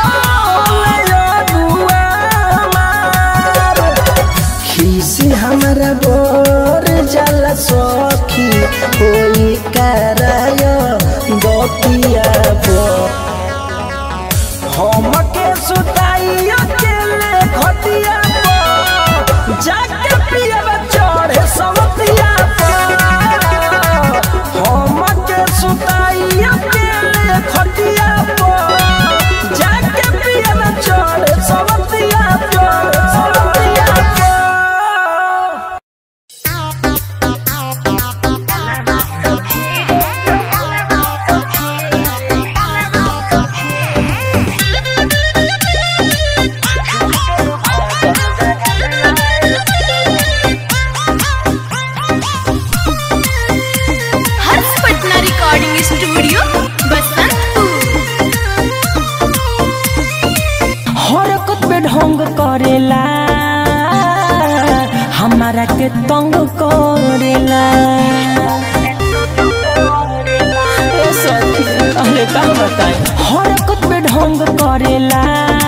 खीसी हमारा बोर जल सखी होई कराय गोपिया बो हमके सुताइयो केले घटिया पर जाके पियब चढ़े सवतिया पर हमके सुताइयो केले घटिया पर जाके पियब चढ़े सवतिया पर सवतिया पर हर्ष पटना रिकॉर्डिंग स्टूडियो बसंतपुर हरकत में ढंग करेला हमारा के तंग करेला ए सखी, अरे का बताएं हरकत में ढंग करेला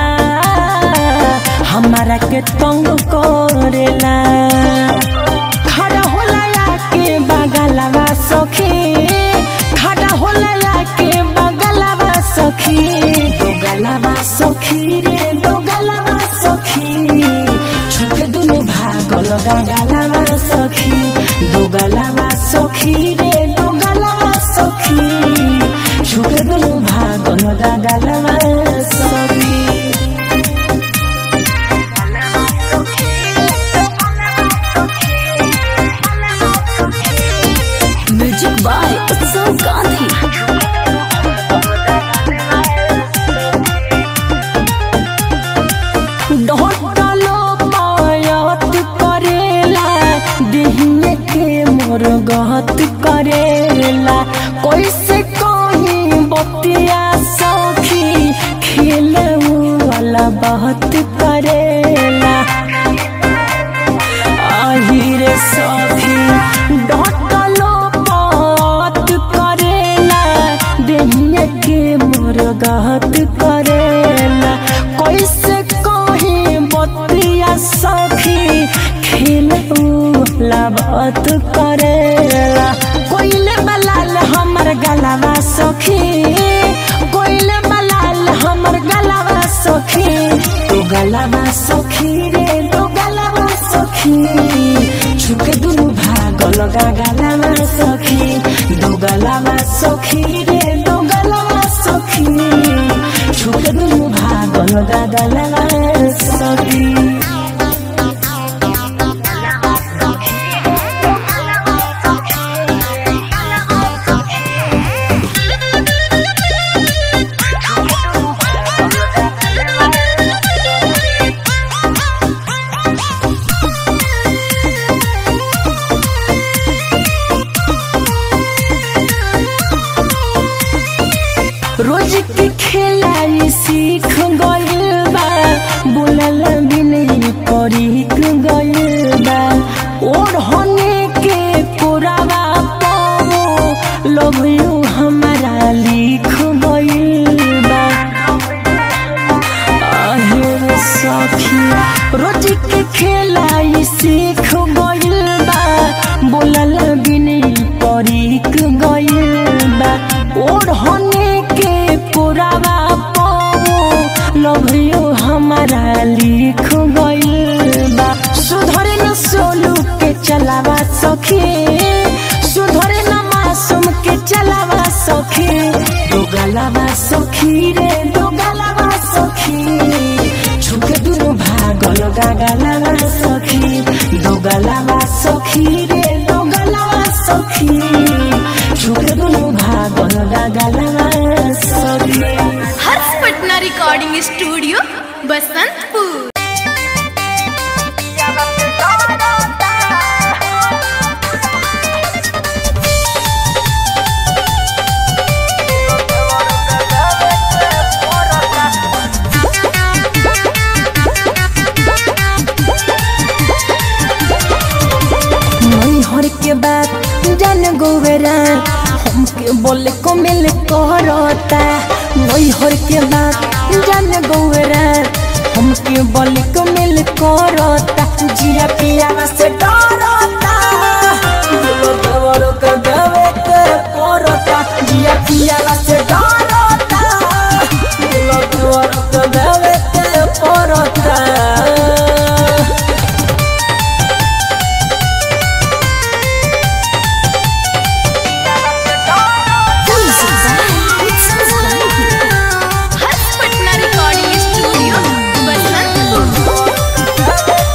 हमारा के तंग करेला खड़ा होला के बगलवा सखी खड़ा होला के बगलवा सखी दो गलवा सखी रे दो गलवा सखी छुक दुनु भागल गलवा सखी दो गलवा सखी रे दो गलवा सखी छुक दुनु भागल गलवा सखी म्यूजिक बाय उत्सव गांधी ढोटलो पायत करेला दिहने के मोर गहत करेला कैसे कहीं बतिया सखी खेले वाला बहुत करेला আহিরে সখী ডটলো পত করেলা দেহিয়া के मोर गहत करेला कैसे कही बतिया सखी खेलूला बात करेला कोइले बलाल हमर गलावा सखी कोइले बलाल हमर गलावा सखी तो गलावा सखी रे तो गलावा सखी छुके दुनु भाग लगा गलावा सखी दो गलावा सखी रे दो गलावा सखी छुके दुनु भाग लगा गलावा सखी रोज के खेलाई सीख गइल बा बोलल भी नहीं परीख गइल बा और होने लव यू हमारा लिख गइल बा आहे रे सखी रोज के खेलाई सीख गइल बा बोलल बिनी परिक गइल बा ओढ़ने के पुरावा पाओ लव यू हमारा लिख गइल बा सुधरे न सोलू के चलावा सखी सुधरे न मासूम के चलावा सखी दो गलावा सखी रे दो गलावा सखी छुके दुनु भागल गागलावा सखी दो गलावा सखी रे दो गलावा सखी छुके दुनु भागल गागलावा सखी हर्ष पटना रिकॉर्डिंग स्टूडियो बसंतपुर नैहर के बात जान गोवेरा हमके बोले को मिल करता नैहर के बात जान गोवेरा हमके बोले को मिल करता जिया पिया से डरता दिलो देवरो के देवे के करता जिया पिया से डरता दिलो देवरो के देवे के करता हर्ष पटना रिकॉर्डिंग स्टूडियो बसंतपुर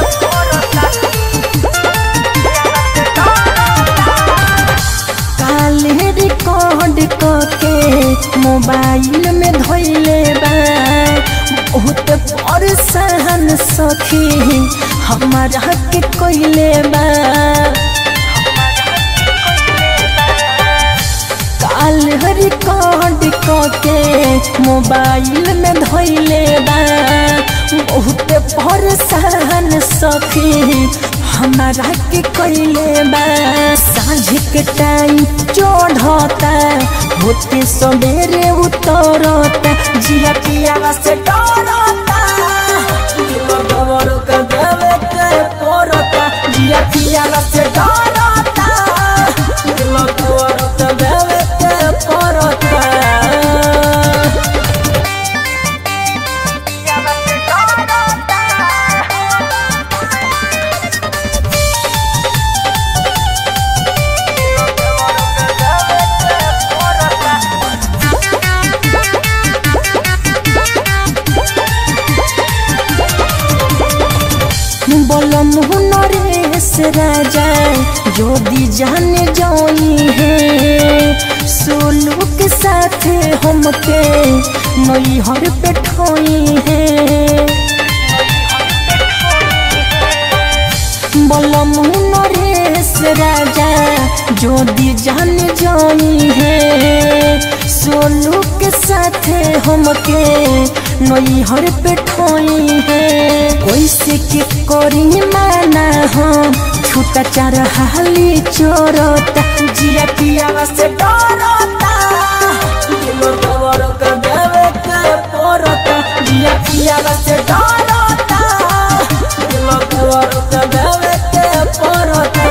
काले रिकॉर्ड के मोबाइल में धोइले बा बहुत परेशान सखी हमारा के कोइले बा काल रिकॉर्ड के मोबाइल में धोइले बा बहुत परेशान सखी हमारा के कोइले बा साँझ के टाइम चढ़ता होते सवेरे उतरता जिया पिया से डरता दिलो दवर के देवे के पड़ता जिया पिया से डरता दिलो दवर के देवे के पड़ता বলম নরেশ রাজা যদি जान जाई है सोलू के साथ हमके नैहर पे ठोई है বলম নরেশ রাজা যদি जान जाई है सोलू के साथ हमके नैहर पे ठोई है कैसे के करी माना हम छूटा चार हाली चोरता जिया पिया से डरता दिलो दवर के देवे के पड़ता जिया पिया से डरता दिलो दवर के देवे के पड़ता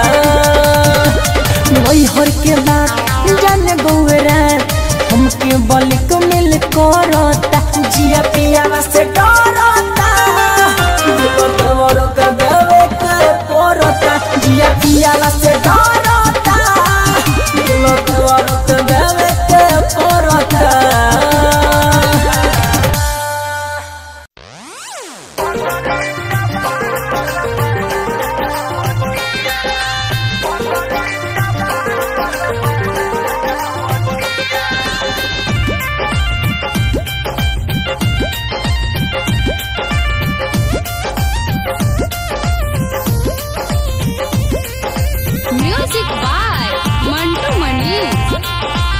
नैहर के बात जान गौरा हमके बल को मिल करता जिया पिया से डरता दिलो दवर के देवे के पड़ता जिया पिया से डरता दिलो दवर के देवे के पड़ता म्यूजिक बाय मंटू मनी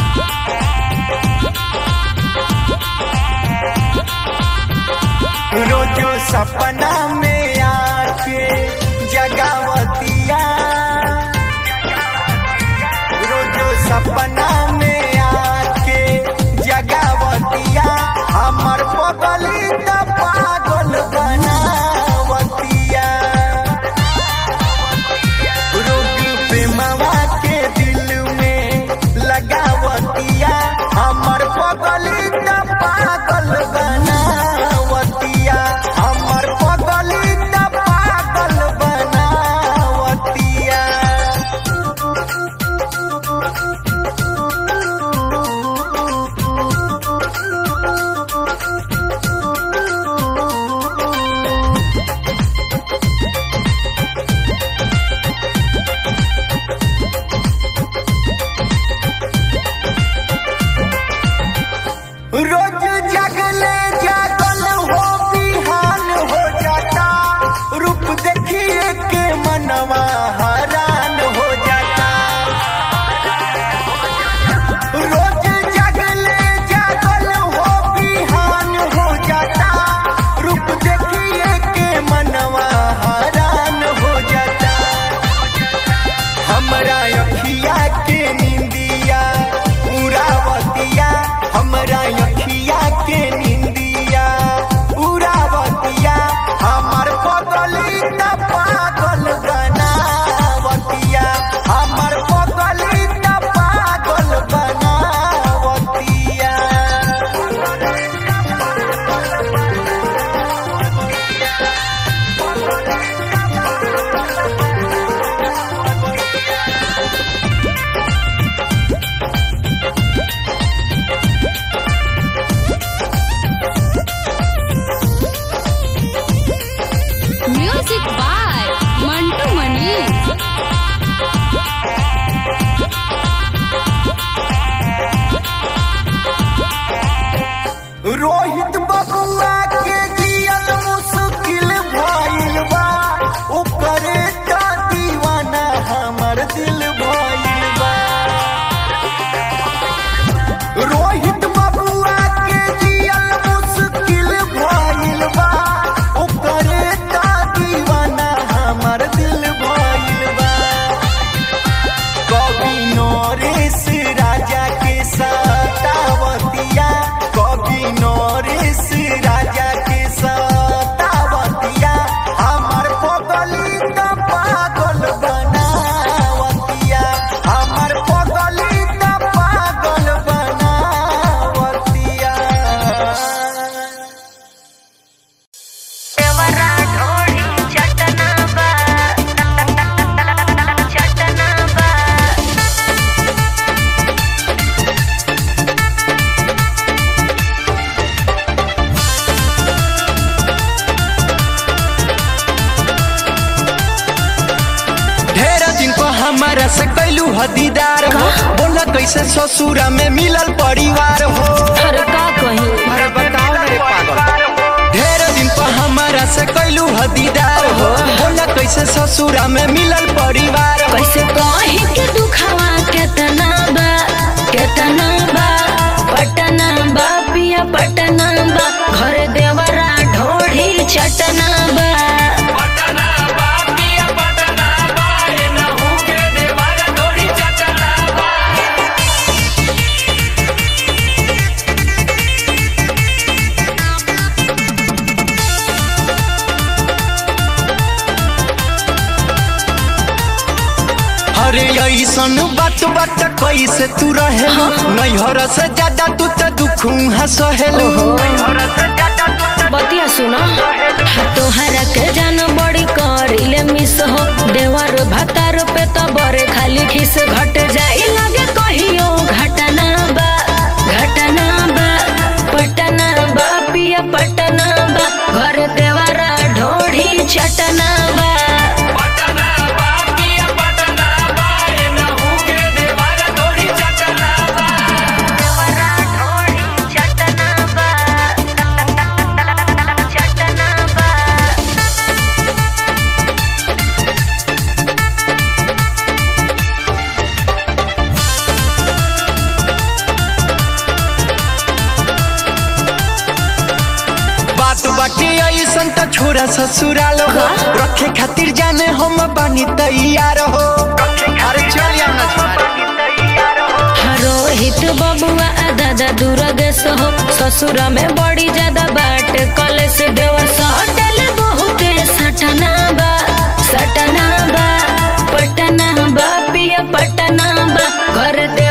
रोजो सपना में आके जगावतिया रोजो सपना में आके जगावतिया हमर पगली त पागल बनावतिया रोग प्रेमवा के दिल में लगावतिया हमर पगली त पागल बनावतिया हमर पगली त पागल बनावतिया रोज जगले जागल हो बिहान हो जाता रूप देखिए के मनवा हरान हो जाता रोज जगले जागल हो बिहान हो जाता रूप देखिए के मनवा हरान हो जाता हमरा अखिया के निंदिया उरावतिया हमरा अखिया के निंदिया उरावतिया हमर पगली त पागल बनावतिया हमर पगली त पागल बनावतिया म्यूजिक बाय मंटू मनीष रोहित बबुआ के जियल मुश्किल भइल बा ओकरे त दीवाना हमर दिल भइल बा रोहित बबुआ के जियल मुश्किल भइल बा ओकरे त दीवाना हमर दिल भइल बा कवि नरेश राजा के सतावतिया कवि नरेश राजा के सतावतिया हमर पगली त पागल बनावतिया हमर पगली त पागल बनावतिया ढेर दिन को हमारा से कैलू हदीदार हो बोला कैसे ससुरा में मिलल परिवार हो अरे का कही अरे बताओ ना रे पागल ढेर दिन को हमारा से कैलू हदीदार हो बोला कैसे ससुरा में मिलल परिवार हो कैसे कही के दुखावा केतना बा केतना बा पटना बा पिया पटना बा घर देवरा ढोढ़ी चटना बा अरे ऐसन बात बात कैसे तू रहे नैहर से ज्यादा तू तो दुख हसहेलू बतिया सुनो तोहरा के जान बड़ी करिले मिस हो देवर भतार पे तो बरे खाली खिस घट जाई लगे कहियो घटना बा घटना बा पटना बा पिया पटना बा घर देवरा ढोढ़ी चटना बा बात बाटे ऐसन त छोरा ससुराल हो रखे खातिर जाने हम बानी तैयार हो अरे चल यार ना दुर्गेश हो ससुरा में बड़ी ज्यादा बाट कलेश देवर सटल बहुते सटना बा सटना बा पटना बा पिया पटना बा घर दे